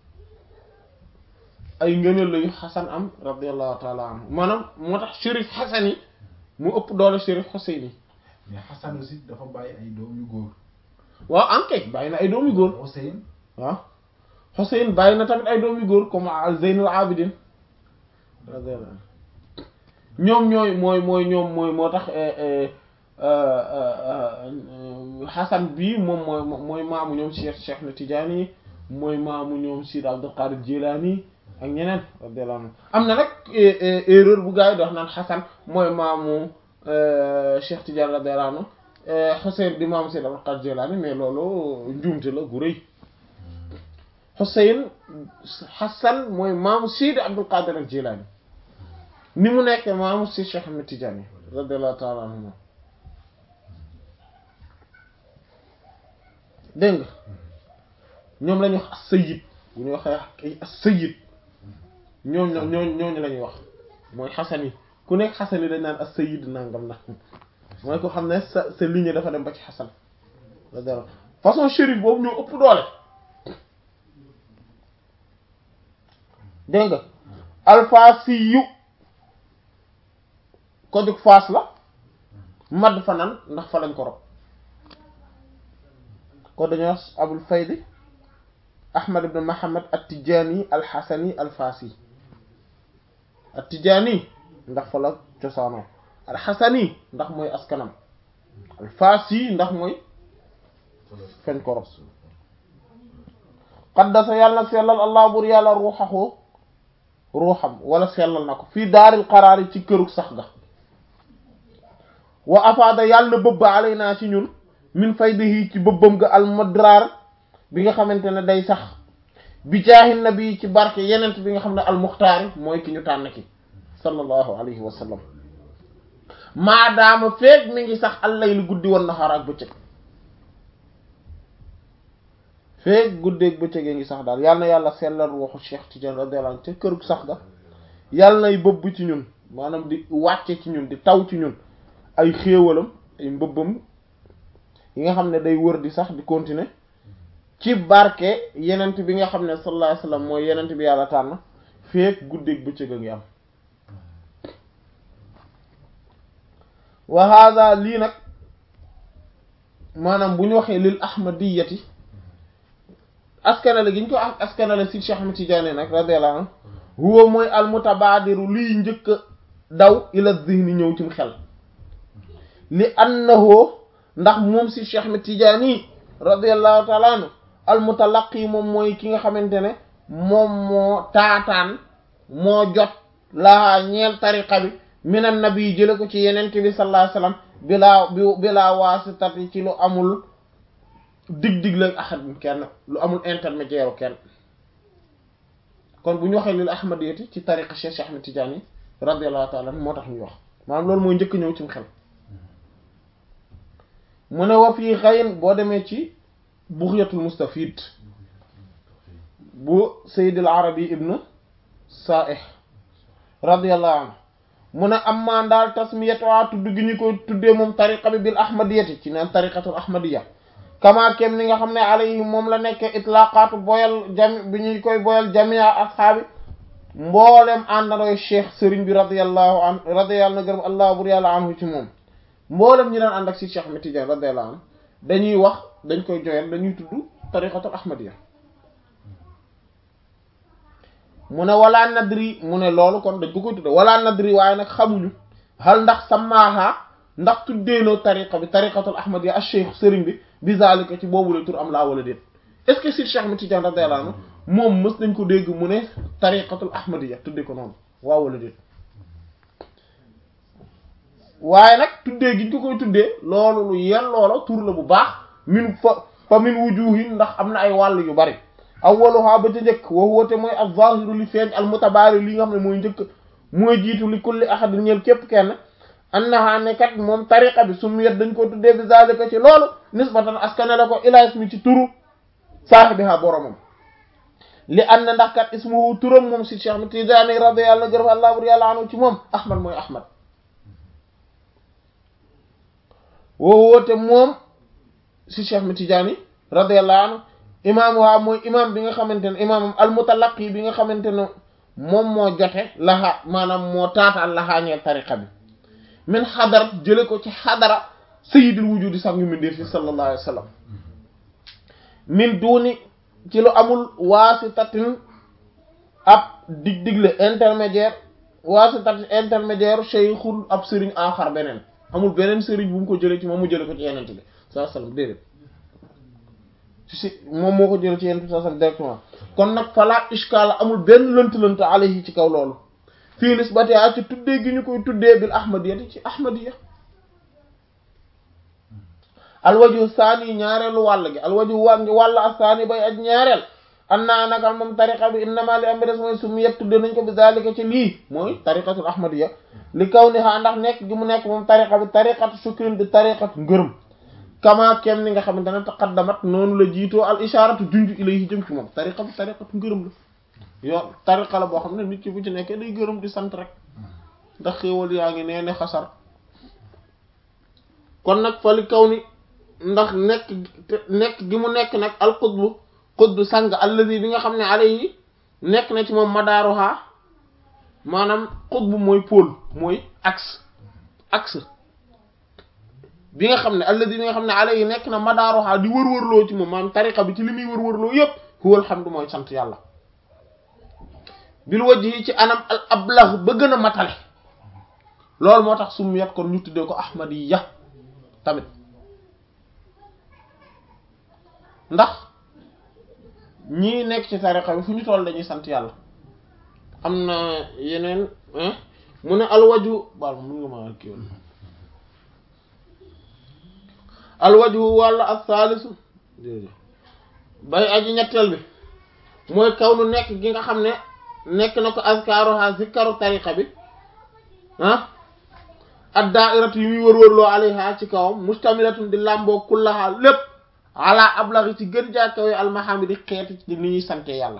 ay ngëneel la yu xasan am radiallahu taala anhu maanaam moo tax shérif xasan yi mu ëpp doole shérif xuseyn yi mais Xasan aussi dafa bàyyi ay doom yu góor waaw ankay bàyyi na ay doomi góor Xuseyn waaw xuseyn bàyyi na tamit ay doomi góor comme al zeynul abidin radiyallahu anhu ñoom ñooy mooy mooy ñoom mooy moo tax xasan bii moom mooy mooy maamu ñoom Cheikh Cheikh na Tijaani yi mooy maamu ñoom Sidi Abdul Qadir Jilaani ak ñeneen radiyallahu anhu am na nag erreur bu gars yi di wax naan xasan mooy maamu Cheikh Tidiane radiyallahu anhu Xuseyn di maamu Sidi Abdul Qadir Jilaani mais loolu njuumte la gu rëy Xuseyn xasan mooy maamu Sidi Abdul Qadir al Jilaani ni mu nekk maamu si Cheikh Ahmed Tidiane radiyallahu ta'ala anhu dégg nga ñoom la ñuy wax as-sayyid bu ñuy waxee ay as-sayyid ñoom ñoo ñooñu la ñuy wax mooy xasan yi ku nekk xasan yi dañ naan as-sayyid nangam na mooy ko xam ne sa sa lignée dafa dem ba ci xasan radiyallahu façon shérif boobu ñoo ëpp doole dégg nga alfaasiyu ko jóg faas la madd fa nan ndax fa lañ ko rob ko dañoo wax abul faydi ahmad ibn muhammad at-tijani al-hasani al-fasi at-tijani ndax fa la cosaanoo al-hasani ndax mooy askanam al-fasi ndax mooy fañ ko rob qaddasa yàlla na sellal allah bur yàlla ruuxahu ruuxam wala sellal na ko fii daaril qaraar yi ci kërug sax ga wa afaada yàlla na bëbb alay naa ci ñun min faydihi ci bëbbam ga almadraar bi nga xamante ne day sax bi jaahin nabi ci barke yenent bi nga xam ne almuxtaari mooy ki ñu tànn ki sallallahu alayhi wa sallam maadaama feeg mi ngi sax allaylu guddi woon naxaar ak bëccëg feeg guddeeg bëccëg ngi sax daal yàlla na yàlla sellal waxu Cheikh Tidiane radiyallahu anhu ca kërug sax ga yàlla nay bëbb ci ñun maanaam di wàcce ci ñun di taw ci ñun ay xéewalam ay mbëbbam yi nga xam ne day wër di sax di continuer ci barke yenent bi nga xam ne sallallahu alayhi wasallam mooy yenent bi yàlla tànn feek guddeeg bëccëg a ngi am wa hada lii nag maanaam bu ñu waxee lil ahmadiyati askanale gi ñu ko askanale si Cheikh Ahmed Tidiane nag radiyallahu anhu huwa mooy almutabadiru liy njëkk a daw ila zihni ñëw cim xel li annahu ndax moom si Cheikh Ahmed Tidiane radiyallahu ta'ala anhu almutalaqi moom mooy ki nga xamante ne moom moo taataan moo jot laa ñeel tariqa bi minan nabi jële ko ci yeneen bi sallallahu alayhi wasallam bilaa bi bilaa waasitati ci lu amul dig-dig la ahad kenn lu amul intermédiaire kenn kon bu ñu waxee lil ahmadiyati ci tariqa Cheikh Ahmed Tidiane radiyallahu ta'ala anhu moo tax ñuy wax maanaam loolu mooy njëkk ñëw ci xel mu ne wa fii xayin boo demee ci bughyatul mustafid bu sayyid al arabi ibn sa'ih radiyallahu anhu mu ne am maan daal tasmiyatu tudd gi ñu koy tuddee moom tariqa bi bil ahmadiyati ci naan tariqatul ahmadiya kama kem ni nga xam ne alayhi moom la nekkee itlaqaatu boyal jami bi ñuy koy boyal jamia ashaabi mboolem àndandooy cheikh sëriñ bi radiyallahu an radiyallahu na gërëm allah bur yàlla anhu ci moom mboolem ñi daan ànd ak si cheikh Ahmed Tidiane radiyallahu anhu dañuy wax dañ koy joyal dañuy tudd tariqatul ahmadiya mu ne wala nadri mu ne loolu kon dañ ko koy tudde wala nadri waaye nag xamuñu hal ndax samaaha ndax tuddeenoo tariqa bi tariqatul ahmadiya ak cheikh sëriñ bi bi zalika ci boobu la tur am laa wala déet est-ce que si cheikh Ahmed Tidiane radiyallahu anhu moom mës nañ ko dégg mu ne tariqatul ahmadiyya tudde ko noonu waaw wala déet waaye nag tuddee gi ñu ko koy tuddee loolu lu yen loola tur la bu baax min fa fa min wujuhin ndax am na ay wàll yu bari awwaluha ba ca njëkk wa huwa te mooy az-zahiru li feeñ al mutabaari li nga xam ne mooy njëkk mooy jiitu li kulli ahadin ñeel képp kenn annaha ne kat moom tariqa bi sumiyat dañ ko tuddee bi zalika ci loolu nisbatan askane la ko ila ismi ci turu saahibiha boromam li an na ndax kat ismuhu turam moom si Cheikh Tijaani radiyallahu gërëm allah bur yàlla anu ci moom ahmad mooy ahmad woo woote moom si Cheikh Tijaani radiyallahu anhu imaam waa mooy imaam bi nga xamante ne imaamam almutalaqi bi nga xamante ne moom moo jote laxaa maanaam moo taataan laxaañeel tariqa bi min xadarat jële ko ci xadara sayyidul wujudi sax ngi mindee fi sallallahu alayhi wa sallam min duuni ci lu amul waasitatin ab dig digle intermédiaire waasitatin intermédiaire shaykhul ab sëriñ aaxar beneen amul beneen sëriñ bu mu ko jëlee ci moom mu jële ko ci yenente bi sallallahu alayhi wa sallam déedéet si moom moo ko jële ci yenente bi sallallahu alayhi wa sallam directement kon nag fala ishkaala amul benn lënt-lënt alayhi ci kaw loolu fii nisbatiha ci tuddee gi ñu koy tuddee bil ahmadiyati ci ahmadiya alwaju saani ñaareelu wàll gi alwaju wa wàll ak saani bay ak ñaareel an naa naka moom tariqa bi innama li am bi des mooy su mu yet tudde nañ ko bi zalika ci lii mooy tariqatul ahmadiya li kaw ni xaa ndax nekk gi mu nekk moom tariqa bi tariqatu shukrin di tariqatu ngërëm kama kem ni nga xamante ne taqaddamat noonu la jiitoo al isharatu junj ilayhi jëm ci moom tariqa bi tariqatu ngërëm la yoon tariqa la boo xam ne nit ki bu ci nekkee day gërëm di sant rek ndax xéewal yaa ngi nee ne xasar kon nag fa li kaw ni ndax nekk nekk gi mu nekk nag al qutbu qutbu sang allazi bi nga xam ne alayhi nekk na ci moom madaaruha maanaam qutbu mooy pôle mooy axe axe bi nga xam ne allazi bi nga xam ne alayhi nekk na madaaruha di wër-wërloo ci moom maanaam tariqa bi ci li muy wër-wërloo yépp huwal hamdu mooy sant yàlla bil wajhi ci anam al ablah ba gën a matale loolu moo tax sum yet kon ñu tuddee ko ahmadiyya tamit ndax ñii nekk ci tariqa bi fu ñu toll dañuy sant yàlla am na yeneen mu ne alwaju baal mun nga ma kii woon alwaju wàlla as-salisu bay aji ñetteel bi mooy kaw nu nekk gi nga xam ne nekk na ko azkaruha zikkaru tariqa bi ah ad da'iratu yi muy wër-wërloo alayha ci kawam mustamilatun di làmboo kullaha lépp ala ablaghi ci gën jaa kawe almahamidi xeeti ci ni ñuy sante yàlla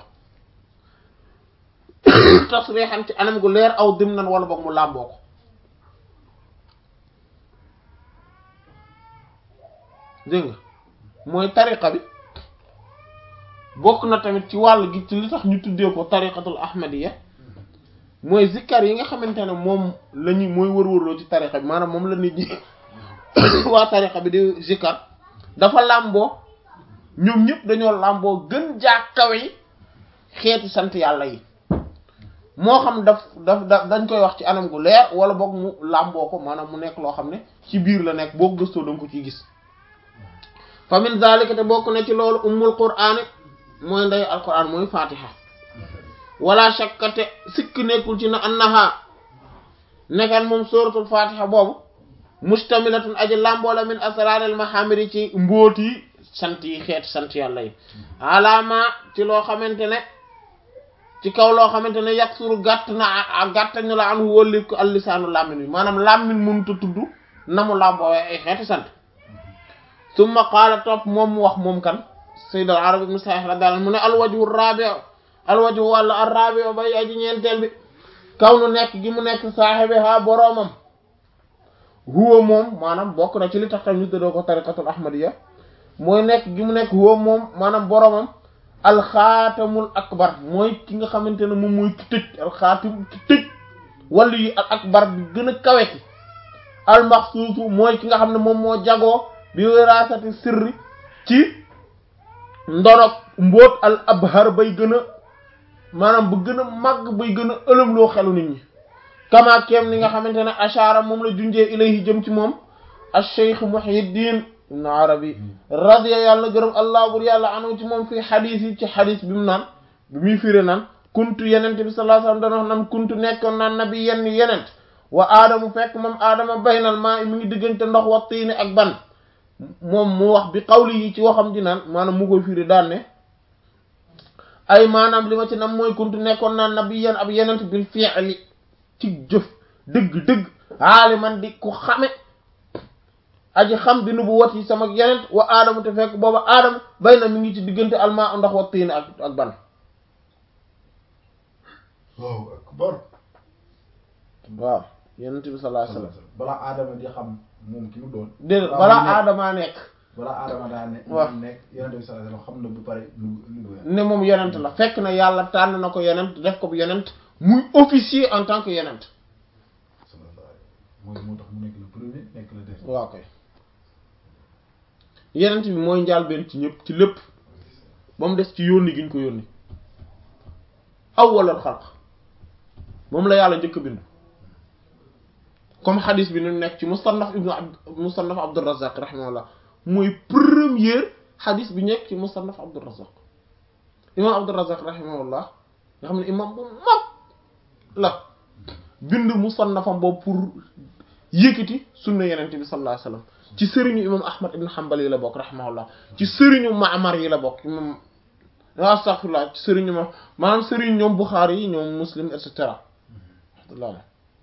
tasrixan ci anam gu leer aw dimnan wala boog mu làmboo ko dégg nga mooy tariqa bi bokk na tamit ci wàll gi ci li tax ñu tuddee ko tariqatul ahmadiyya mooy zikkar yi nga xamante ne moom la ñuy mooy wër-wërloo ci tariqa bi maanaam moom la nit ñi waa tariqa bi di zikkar dafa làmboo ñoom ñëpp dañoo làmboo gën jaa kawe yi xeeti sant yàlla yi moo xam daf daf daf dañ koy wax ci anam gu leer wala boog mu làmboo ko maanaam mu nekk loo xam ne ci biir la nekk boo gëstoo danga ko ciy gis fa min zalika te bokk na ci loolu ummul qur'aan mooy ndey alquran mooy fatiha wala shakkate sikk nekkul ci na annaha nekkan moom suratul fatiha boobu mustamilatun aji lamboola min asraril mahamidi ci mbóoti sant yi xeeti sant yàlla yi alaama ci loo xamante ne ci kaw loo xamante ne yàq suru gàtt na gàttañu la an wóllif ko allisaanu làmmin bi maanaam làmmin mënuta tudd na mu làmboowee ay xeeti sant summa qaala topp moom mu wax moom kan sayyid al arab ibn sa'ih radiyallahu anhu mu ne alwajhu rabi'u alwajhu wàlla ar rabi'u bay aji ñeenteel bi kaw nu nekk gi mu nekk saaxibi ha boroomam huwa moom maanaam bokk na ci li tax tam ñu tëddoo ko tariqatul ahmadiyya mooy nekk gi mu nekk huwa moom maanaam boroomam alxaatamul akbar mooy ki nga xamante ne moom mooy ki tëj alxaatam ki tëj wàllu yi al akbar bi gën a kawe ki almaxsuusu mooy ki nga xam ne moom moo jagoo bi wiraasati sirri ci ndonok mbóot al abhar bay gën a maanaam bu gën a màgg bay gën a ëlëmloo xelu nit ñi kama kem ni nga xamante ne ashara moom la junjee ilayhi jëm ci moom ash-shaykh muhyiddin ibn arabi radiya yàlla na gërëm allah bur yàlla anu ci moom fii xadis yi ci xadis bi mu naan bi muy firé naan kuntu yenent bi sallallahu alayhi wasallam dana wax naan kuntu nekkoon naan nabi yenn yenent wa aadamu fekk moom aadama baynal maa mi ngi diggante ndox wa tiini ak ban moom mu wax bi xawli yi ci waxam ji naan maanaam mu koy firi daan ne ay maanaam li ma ci nam mooy kuntu nekkoon naan nabi yenn ab yenent bil fi'li ci jëf dëgg-dëgg aaliman di ku xame aji xam bi nubu wat yi sama yenent wa aadamu te fekk booba aadama bay na mi ngi ci diggante almaa ndox wa tiini ak ak ban waaw akbar waaw yenent bi sallallahu alayhi wasallam balaa aadama di xam moom ki mu doon déedéet Waaw, balaa mu nekk. aadamaa nekk balaa aadama daa ne waaw. nekk yonent bi sallallahu alayhi wasallam xam na bu pare lu lu lu ne moom yenent la fekk na yàlla tànn na ko yenent def ko bu yenent muy officier en tant que yenent sallallahu alayhi mooy moo tax mu nekk le premier nekk le dernier waaw koy yenent bi mooy njaal benn ci ñëpp ci lépp ba mu des ci yónni gi ñu ko yónni awwalal xalq moom la yàlla njëkk a bind comme xadis bi ni mu nekk ci musannaf ibnu abd musannaf abdurrazzaq rahimahullah mooy première xadis bi nekk ci musannaf abdurrazzaq imam abdurrazzaq rahimahullah nga xam ne imam bu mag la bind musannafam boobu pour yëkkati sunna yenente bi sallallahu alayhi wasallam ci sëriñu imam ahmad ibn hanbal yi la bokk rahimahullah ci sëriñu ma'mar yi la bokk imam astaghfirullah ci sëriñu ma maanaam sëriñ ñoom buxaari yi ñoom muslim et cetera alhamdulillah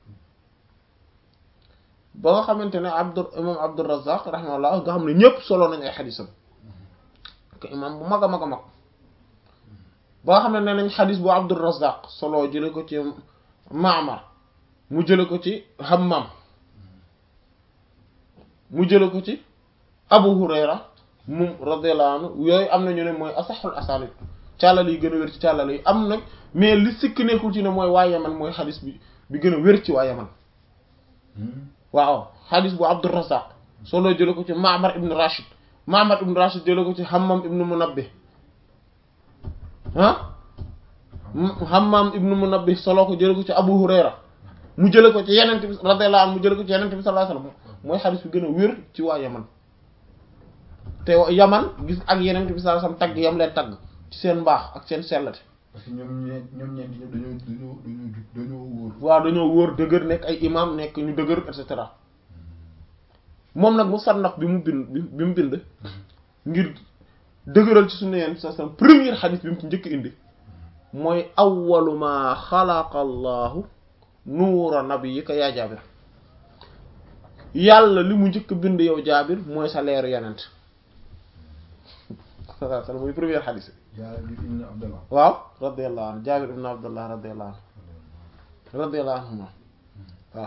ba nga xamante ne abdu imam abdurrazzaq rahimahullah nga xam ne ñëpp solo nañ ay xadisam que imam bu mag a mag a mag ba nga xam ne nee nañ xadis bu abdurrazzaq solo jële ko ci ma'mar mu jële ko ci hammam mu jële ko ci abu hurayra moom radiyallahu anhu yooyu am na ñu ne mooy asaxul asanid càllal yi gën a wér ci càllal yi am nag mais li sikk nekkul ci ne mooy waa yaman mooy xadis bi bi gën a wér ci waa yaman waaw xadis bu abdurrazzaq solo jële ko ci ma'mar ibn rashid ma'mar ibn rashid jële ko ci hammam ibn munabbih ah hammam ibn munabbih solo ko jële ko ci abu hurayra mu jële ko ci yenente bi radiyallahu anhu mu jële ko ci yenente bi sallallahu alayhi wasallam mooy xadis bi gën a wér ci waa yaman te yaman gis ak yenente bi sallallahu alayhi wasallam tagg yam leen tagg ci seen mbaax ak seen sellate parce que ñoom ñeent ñoom ñeent ñëpp dañoo dañoo dañoo jub dañoo wóor waaw dañoo wóor dëgër nekk ay imam nekk ñu dëgër et cetera moom nag musannaf bi mu bind bi mu bind ngir dëgëral ci sunna yenn sa sam première xadis bi mu ci njëkk indi mooy awwalu ma xalaqa allahu nuura nabiyyika yaa jaabir yàlla li mu njëkk bind yow jaabir mooy sa leeru yenent sallallahu alayhi wasallam muy première xadis jaabir ibn abdallah waaw radiyallahu anhu jaabir ibn abdullah radiyallahu anhu radiyallahu anhuma waaw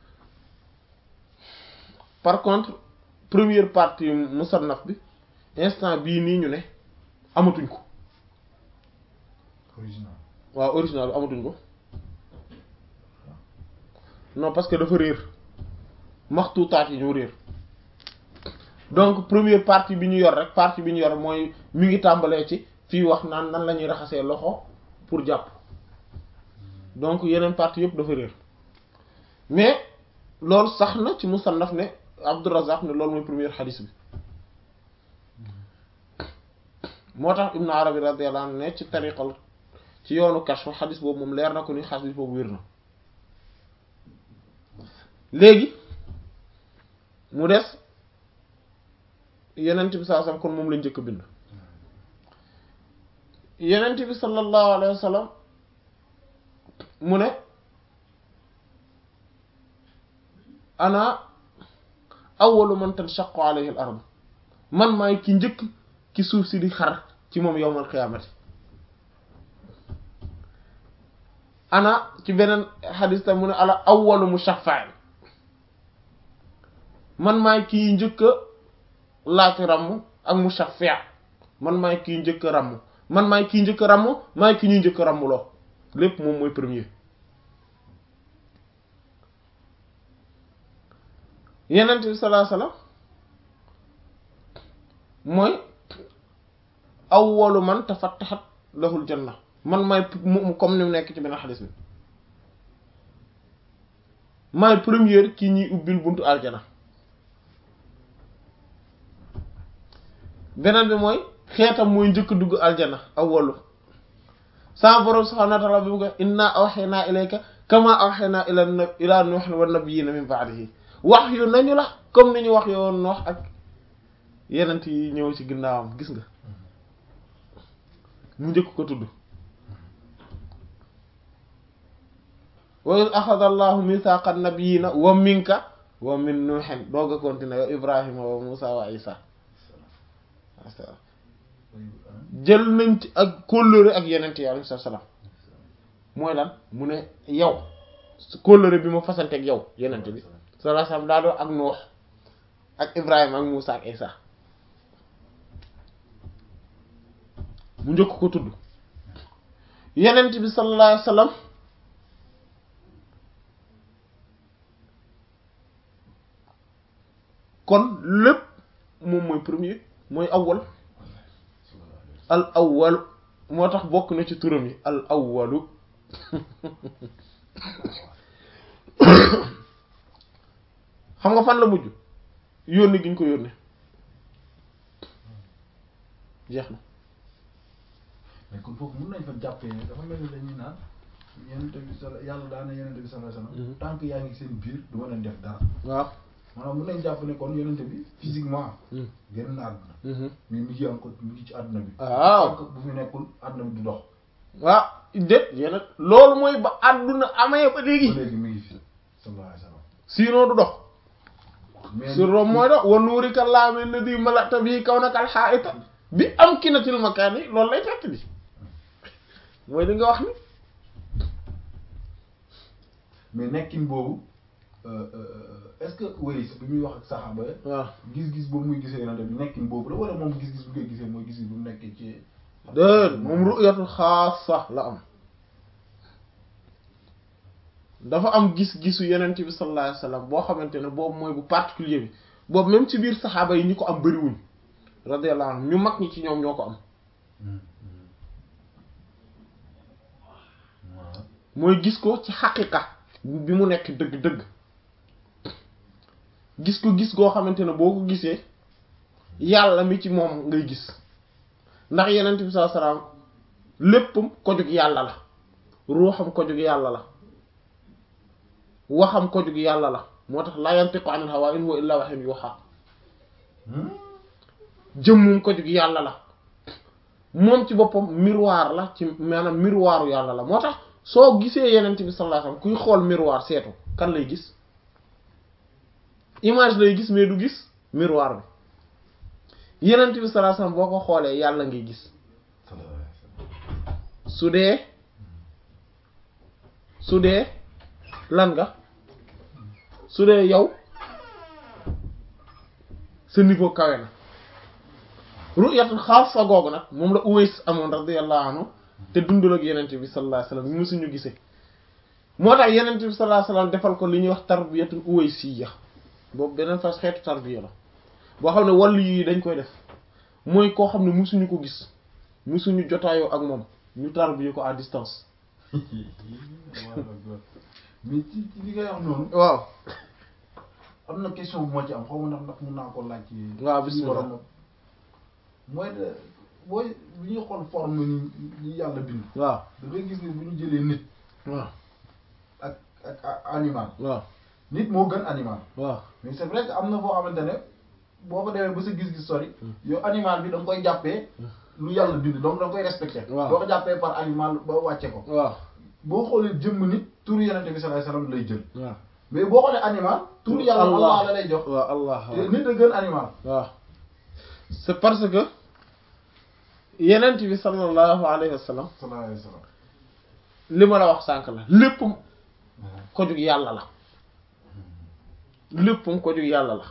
par contre première partie musannaf bi instant bii nii ñu ne amatuñ ko original waaw original bi amatuñ ko non parce que dafa réer maxtuutaat yi ñoo réer donc première partie bi ñu yor rek partie bi ñu yor mooy mi ngi tàmbalee ci fii wax naan nan la ñuy raxasee loxo pour jàpp donc yeneen partie yëpp dafa réer mais loolu sax na ci musannaf ne Abdurrazzaq ne loolu mooy première xadis bi moo tax Ibn Arabi radiyallahu anhu ne ci tariqal ci yoonu kashf xadis boobu moom leer na ko ni xadis boobu wér na léegi mu des yenent bi saa sam kon moom la njëkk bind yenent bi sallallahu alayhi wa sallam mu ne ana awwalu man tanshaqqu alayhi al ard man maay ki njëkk ki suuf si di xar ci moom yawmal qiyaamati ana ci beneen xadis tam mu ne ala awwalu mushaffa' man maay kii njëkk a laaj ramm ak mushaffi' man maay kii njëkk a ramm man maay kii njëkk a ramm maay ki ñuy njëkk a rammloo lépp moom mooy premier yenent bi sallallahu alayhi wasallam mooy awwalu man tafattahat lahul janna man maay mu comme ni mu nekk ci benn xadis bi maay première ki ñuy ubbil buntu aljana beneen bi mooy xeetam mooy njëkk dugg aljana awwalu sama borom subhanahu wa ta'ala bi mu ko inna awhayna ilayka kama awhayna ila ila nuh wa nabiyina min ba'dihi wax yu nañu la comme ni ñu wax yoon Nuh ak yenent yi ñëw ci ginnaawam gis nga mu njëkk ko tudd wa iz akhadha allahu mithaqa nabiyina wa minka wa min nuhin doog a continuer wa ibrahima wa musa wa isa jël nañ ci ak kóllëre ak yenent yi alayhi salaam mooy lan mu ne yow kóllëre bi ma fasante ak yow yenent bi sallallahu alayhi wasallam daa doon ak Nuux ak Ibrahima ak Muusa ak Isa mu njëkk ko tudd yenent bi sallallahu alayhi wasallam kon lépp moom mooy premier mooy awwal al awwal moo tax bokk na ci turam yi al awwalu xam nga fan la mujj yónni gi ñu ko yónni jeex na mais kon foofu mën nañ fa jàppee ne dafa mel ni dañuy naan yenente bi sala yàlla daana yenente bi sallallahu alayhi wasallam tant que yaa ngi seen biir du ma leen def dara waaw maanaam mën nañ jàpp ne kon yenente bi physiquement génn na àdduna mais mi ngi encore mi ngi ci àdduna bi waaw tant que bu fi nekkul àdduna bi du dox waaw déet yéen loolu mooy ba àdduna amee ba léegi ba léegi mi ngi fi sallallahu alayhi wasallam sinon du dox mais sur rom mooy dox wa nuurika llaami alladhi mala'ta bihi kawnaka al-haa'ita bi amkinatil makaani loolu lay fekk di mooy li nga wax ni mais nekkin boobu est-ce que wéy bi muy wax ak saxaaba yi waaw gis-gis boobu muy gisee yenente bi nekkin boobu la wala moom gis-gis bu koy gisee mooy gis-gis bu mu nekkee ci déet moom ru'yatul xaasa la am dafa am gis-gisu yenent bi sallallahu alayhi wasallam boo xamante ne boobu mooy bu particulier bi boobu même ci biir saxaaba yi ñi ko am bëriwuñ radiyallahu anhum ñu mag ñi ci ñoom ñoo ko am waaw mooy gis ko ci xaqiqa bi mu nekk dëgg-dëgg gis ko gis goo xamante ne boo ko gisee yàlla mi ci moom ngay gis ndax yenent bi sallallahu alayhi wasallam léppam ko jug yàlla la ruuxam ko jug yàlla la waxam ko jug yàlla la moo tax la yantiqu anil hawa in huwa illa wahyun yuha jëmmum ko jug yàlla la moom ci boppam miroir la ci maanaam miroiru yàlla la moo tax soo gisee yenent bi sallallahu alayhi wasallam kuy xool miroir seetu kan lay gis image lay gis mais du gis miroir bi yenent bi sallallahu alayhi wasallam boo ko xoolee yàlla ngay gis sallallahu alayhi wasallam su dee su dee lan nga su dee yow sa niveau kawe na ru'yatul xaasa googu nag moom la Uways amoon radiyallahu anhu te dundul ak yenent bi sallallahu alayhi wasallam musuñu gisee moo tax yenent bi sallallahu alayhi wasallam defal ko li ñuy wax tarbiyatul uwaysiyya boobu beneen fas xeetu tarbiya la boo xam ne wàllu yi dañ koy def mooy koo xam ne musuñu ko gis musuñu jotaayoo ak moom ñu tarbiya ko à distance mais ci ci li ngay wax noonu waaw am na question bu ma ci am xaw ma ndax ndax mun naa ko laaj ci waaw ci bismillah. borom mooy de booy bu ñuy xool forme ni yi yàlla bind waaw da ngay gis ni bu ñu jëlee nit waaw ak ak a- animal waaw nit moo gën animal waaw mais c'est vrai que am na foo xamante ne boo ko demee ba sa gis-gis sori yow animal bi da nga koy jàppee lu yàlla bind donc da nga koy respecté Waaw. doo ko jàppee par animal ba wàcce ko waaw boo xoolee jëmm nit turu yenente bi sallallahu alayhi wasallam lay jël waaw mais boo xoolee animal turu yàlla Allah la lay jox waaw allah te nit a gën animal waaw c'est parce que yenent bi sallallahu alayhi wa sallam sallallahu alayhi wasallam li ma la wax sànq la léppam ko jug yàlla la léppam ko jug yàlla la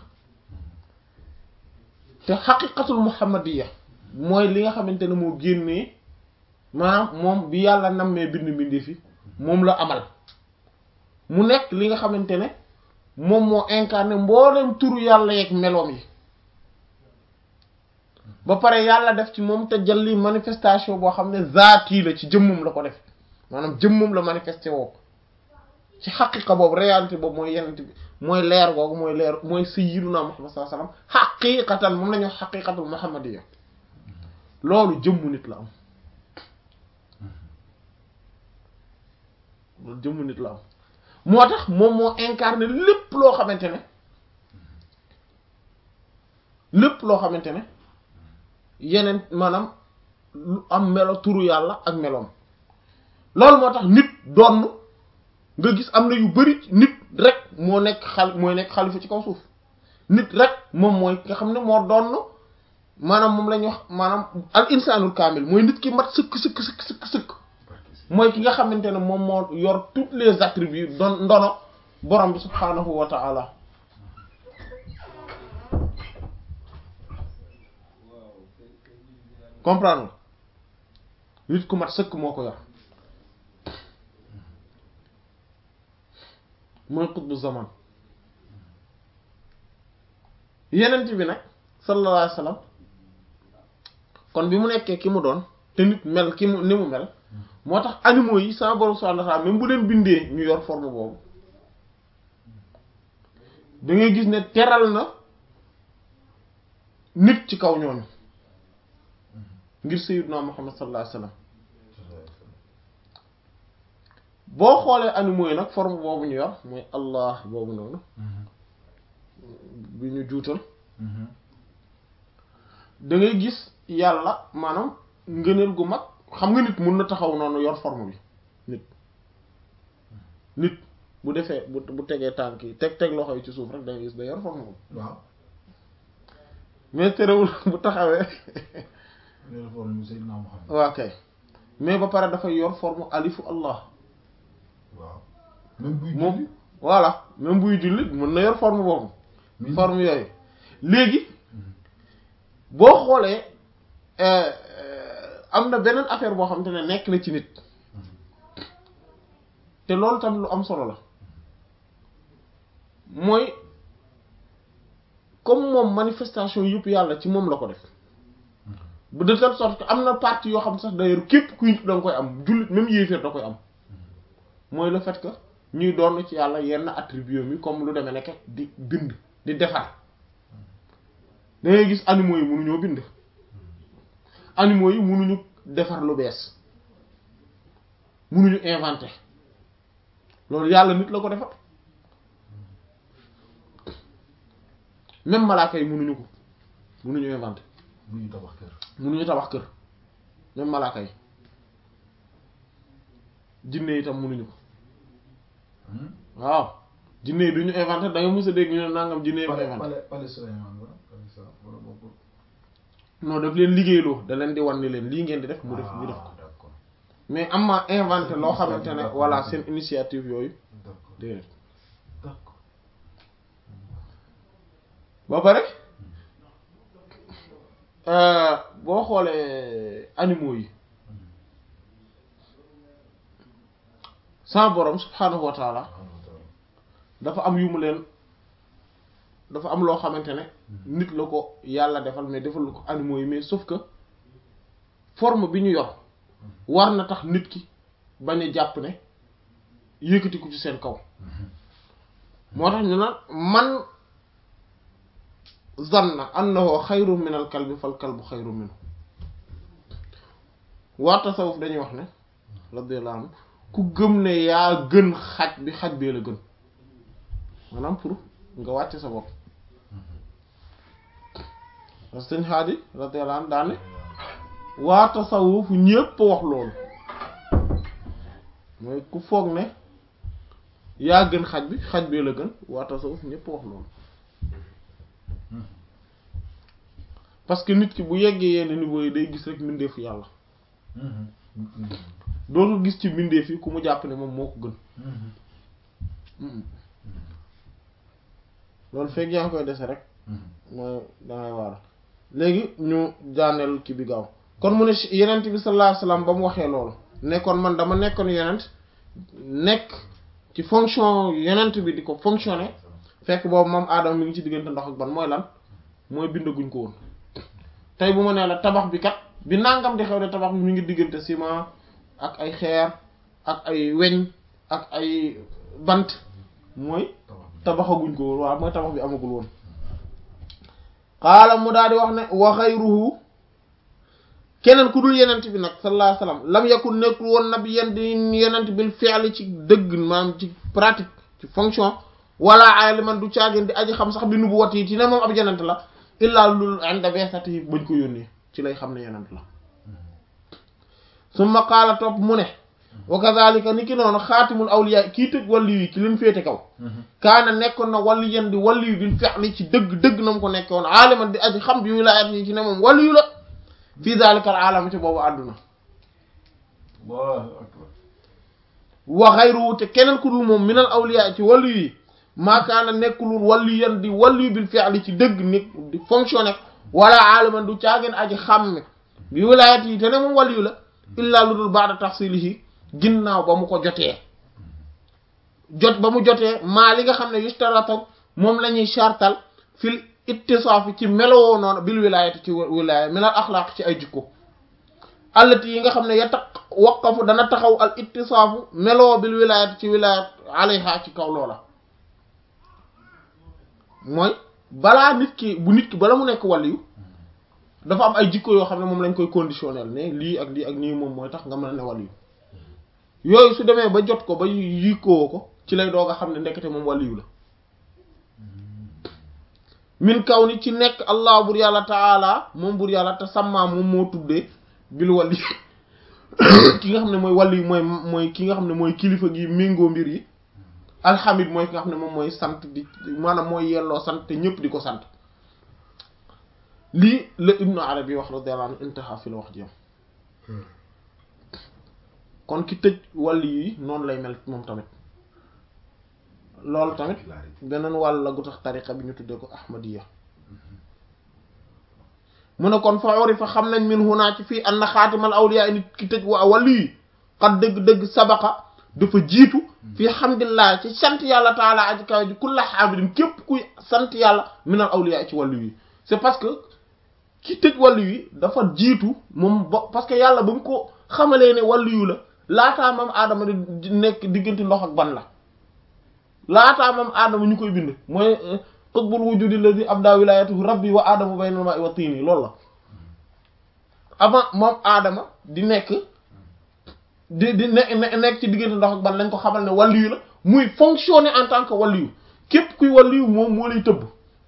te xaqiqatul muhammadiya mooy li nga xamante ne moo génnee maanaam moom bi yàlla nammee bind mbindi fi moom la amal mu nekk li nga xamante ne moom moo incarné mboolem turu yàlla yeeg meloom yi ba pare yàlla def ci moom te jalli manifestation boo xam ne zaati la ci jëmmum la ko def maanaam jëmmum la manifesté woo ci xaqiqa boobu réalité boobu mooy yenent bi mooy leer googu mooy leer mooy sayyiduna Muhammad sallallahu alayhi wasallam xaqiqatan moom la ñu wax xaqiqatul muhammadiyya loolu jëmmu nit la am loolu jëmm nit la am moo tax moom moo incarné lépp loo xamante ne lépp loo xamante ne yeneen maanaam lu am melo turu yàlla ak meloom loolu moo tax nit donn nga gis am na yu bari nit rek moo nekk xal mooy nekk xalifa ci kaw suuf nit rek moom mooy nga xam ne moo donn maanaam moom la ñuy wax maanaam al insanul kaamil mooy nit ki mat sëkk sëkk sëkk sëkk sëkk mooy ki nga xamante ne moom moo yor tous les attributs don ndono borom bi subhaanahu wa ta'ala comprendre nit ku mat sëkk moo ko yor mooy qutbu zaman yenent bi nag sallallahu alayhi wasallam kon bi mu nekkee ki mu doon te nit mel ki mu ni mu mel moo tax animaux yi sama borom subhanahu wa ta'ala même bu leen bindee ñu yor forme boobu da ngay gis ne teral na nit ci kaw ñooñu ngir sayyidna Muhammad sallallahu alayhi wasallam boo xoolee animaux yi nag forme boobu ñu yor mooy Allah boobu noonu bi ñu juutal da ngay gis yàlla maanaam ngëneel gu mag xam nga nit mun na taxaw noonu yor forme bi nit nit bu defee bu bu tegee tànk yi teg teg loxo yi ci suuf rek da ngay gis da yor forme bi waaw mais terewul bu taxawee loolu forme bi Seydina Muhammad waa kay mais ba pare dafay yor forme alifu Allah waaw même buy moom julli voilà même buy jullit mën na yor forme boobu mi- forme yooyu léegi boo xoolee euh, euh, am na beneen affaire boo xamante ne nekk na ci nit te loolu tam lu am solo la mooy comme moom manifestation yëpp yàlla ci moom la ko def bu de telle sorte que am na partie yoo xam sax d'ailleurs képp kuy nit da nga koy am jullit même yéeféer da koy am mooy le fait que ñuy doon ci yàlla yenn attribut mi comme lu demee nekk di bind di defar da ngay gis animaux yi mënuñoo bind animaux yi mënuñu defar lu bees mënuñu inventer loolu yàlla nit la ko defar même malaaka yi mënuñu ko mënuñu inventer bu ñu tabax kër mënuñu tabax kër même malaaka yi jinne yi tam mënuñu ko waaw jinne yi duñu inventé da nga mës a dégg ñu ne nangam jinne yi ko pale inventé pale pale Souleymane wala pale sa wala bokkul non daf leen liggéeyloo da leen di wan ni leen lii ngeen di def mu def ñu def ko Ah, d'accord mais am ma inventé Seen loo xamante ne initiative, voilà d'accord. seen initiative yooyu d'accord déedéet d'accord ba pare euh, boo xoolee animaux yi sama borom subhanahu wa taala subhanahu wa ta'ala dafa am yu mu leen dafa am loo xamante ne nit la ko yàlla defal mais defal ko animaux yi mais sauf que forme bi ñu yor war na tax nit ki bañ a jàpp ne yëkkati ko ci seen kaw moo tax ñu naan man zanna annahu xayrun min al kalbi fal kalbu xayrun minhu waa tasawuf dañuy wax ne radiyallahu anhu ku gëm ne yaa gën xaj bi xaj bee la gën maanaam pour nga wàcce sa bopp parce que sëñ Haadi radiyallahu anhu daane waa tasawuf ñépp wax loolu mooy ku foog ne yaa gën xaj bi xaj bee la gën waa tasawuf ñépp wax loolu parce que nit ki bu yeggee yenn niveau yi day gis rek mbindeefu yàlla dootul gis ci mbindeef yi ku mu jàpp ne moom moo ko gën Mm-mm. loolu fekk yaa ngi koy dese rek mooy dangay waar léegi ñu jaaneel ki bi gaaw kon mu ne yenent bi sallallahu alayhi wasallam ba mu waxee loolu ne kon man dama nekkoon yenent nekk ci fonction yenent bi di ko fonctionner fekk boobu moom aadama mi ngi ci diggante ndox ak ban mooy lan mooy bindaguñ ko woon tey bu ma nee la tabax bi kat bi nangam di xew de tabax bi mi ngi diggante ciment ak ay xeer ak ay weñ ak ay bant mooy tabaxaguñ ko woon waaw mooy tabax bi amagul woon xaala mu daal di wax ne wa xayruhu keneen ku dul yenent bi nag sallallahu alayhi wasallam lam yakun nekkul woon nabi yen di yenent bil fi'li ci dëgg maanaam ci pratique ci fonction wala aliman du caagin di aji xam sax bi nubu wat yi ci ne moom ab yenent la illaa lul inda beesati yi bañ ko yónnee ci lay xam ne yenent la summa qaala topp mu ne wa kadhalika ni ki noonu xaatimul awliya kii tëj wàllu yi ki leen féete kaw kaana nekkoon na wàllu yen di wàllu yu bil fi'li ci dëgg dëgg na mu ko nekke woon aliman di aji xam bi wilaayat yi ci ne moom wàllu yu la fii dhalika al alam ci boobu àdduna Allahu akbar wa ghayruhu te keneen ku dul moom minal awliya ci wàllu yi maakaana nekkulul wàllu yen di wàllu yu bil fi'li ci dëgg ni di fonctionner wala aliman du caageen aji xam bi wilaayat yi te ne moom wàllu yu la illaa lu dul ba'da tahsilihi ginnaaw ba mu ko jotee jot ba mu jotee maa li nga xam ne yustaratu moom la ñuy chartal fil ittisaafi ci melowoo noonu bil wilaayati ci wilaaya minal axlaaq ci ay jikko allati yi nga xam ne ya taq waqafu dana taxaw al ittisaafu melowoo bil wilaayati ci wilaayat alayha ci kaw loola mooy balaa nit ki bu nit ki bala mu nekk waliyu dafa am ay jikko yoo xam ne moom lañ koy conditionnel ne lii ak lii ak nii moom mooy tax nga mën a ne waliyu yooyu su demee ba jot ko ba yikkoo ko ci lay doog a xam ne ndekete moom waliyu la min kaw ni ci nekk allah bur yàlla taala moom bur yàlla te sàmmaa moom moo tuddee bil wali ki nga xam ne mooy wali mooy mooy ki nga xam ne mooy kilifa gi méngoo mbir yi alhamid mooy ki nga xam ne moom mooy sant di maanaam mooy yelloo sant te ñëpp di ko sant lii la ibnu arabi wax radiyallahu anhu intaha fi la wax jiyam kon ki tëj wàll yi noonu lay mel moom tamit loolu tamit beneen wàll la gu tax tariqa bi ñu tuddee ko ahmadiya mu ne kon fa urifa xam nañ min hunaa ci fii anna xaatimal awliya nit ki tëj wa wàll yi xat dëgg-dëgg sabaqa dafa jiitu fii hamdillah ci sant yàlla taala aji kaw ji kulla xaamidin képp kuy sant yàlla minal awliya ci wàllu yi c'est parce que ki tëj wàllu yi dafa jiitu moom ba parce que yàlla ba mu ko xamalee ne wàllu yu la laataa mam aadama di nekk diggante ndox ak ban la laataa mam aadama ñu koy bind mooy qutbul wujudi alladhi abda wilayatuhu rabbi wa aadama bayna al-ma'i wa tini loolu la avant moom aadama di nekk di di ne nekk ci diggante ndox ak ban lañ ko xamal ne wàllu yu la muy fonctionner en tant que wàllu yu képp kuy wàllu yu moom moo lay tëbb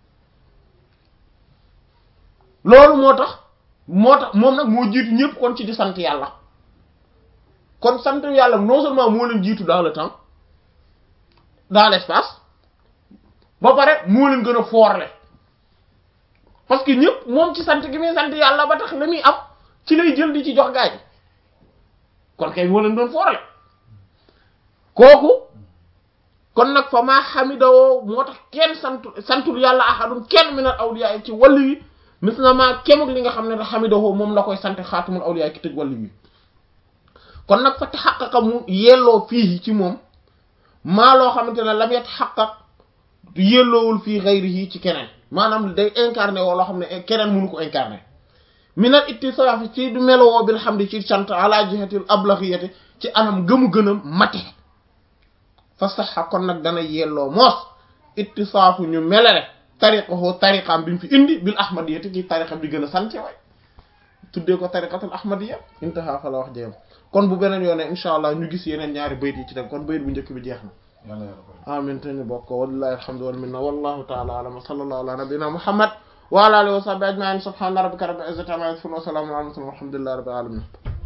loolu moo tax moo tax moom nag moo jiitu ñëpp kon ci di sant yàlla kon sant yàlla non seulement moo leen jiitu dans le temps dans l'espace ba pare moo leen gën a foorle parce que ñëpp moom ci sant gi muy sant yàlla ba tax la muy am ci lay jël di ci jox gaay yi kon kay moo leen doon foorle kooku kon nag fa maa xamidawoo moo tax kenn santu santul yàlla ahadun kenn minal awliya yi ci wàllu yi mis na maa kemuk li nga xam ne da xamidawoo moom la koy sant xaatumul awliya ki tëj wàllu yi kon nag fa taxaqaqa mu yelloo fii ci moom maa loo xamante ne lam yataxaqaq yelloowul fii ghayrihi ci keneen maanaam day incarné woo loo xam ne keneen mënu ko incarné minal ittisaaf ci du melowoo bil hamdi ci sant ala jihatil ablaghiyati ci anam gëmu gënam mate fa saxa kon nag dana yelloo moos ittisaafu ñu melale tariqahu tariqaam bi mu fi indi bil ahmadiyati ci tariqa bi gën a sant way tuddee ko tariqatul ahmadiyya intaha fa la wax jeyam kon bu beneen yoone insha allah ñu gis yeneen ñaari bayt yi ci dem kon bayt bu njëkk bi jeex na amin te ñu bokk wallahi alhamdu wal minna wallahu ta'ala a'lam wa sallallahu ala nabiyyina muhammad wa ala alihi wa sahbihi ajma'in subhana rabbika rabbil izzati amma yasifun wa salamun ala al mursalin walhamdulillahi rabbil alamin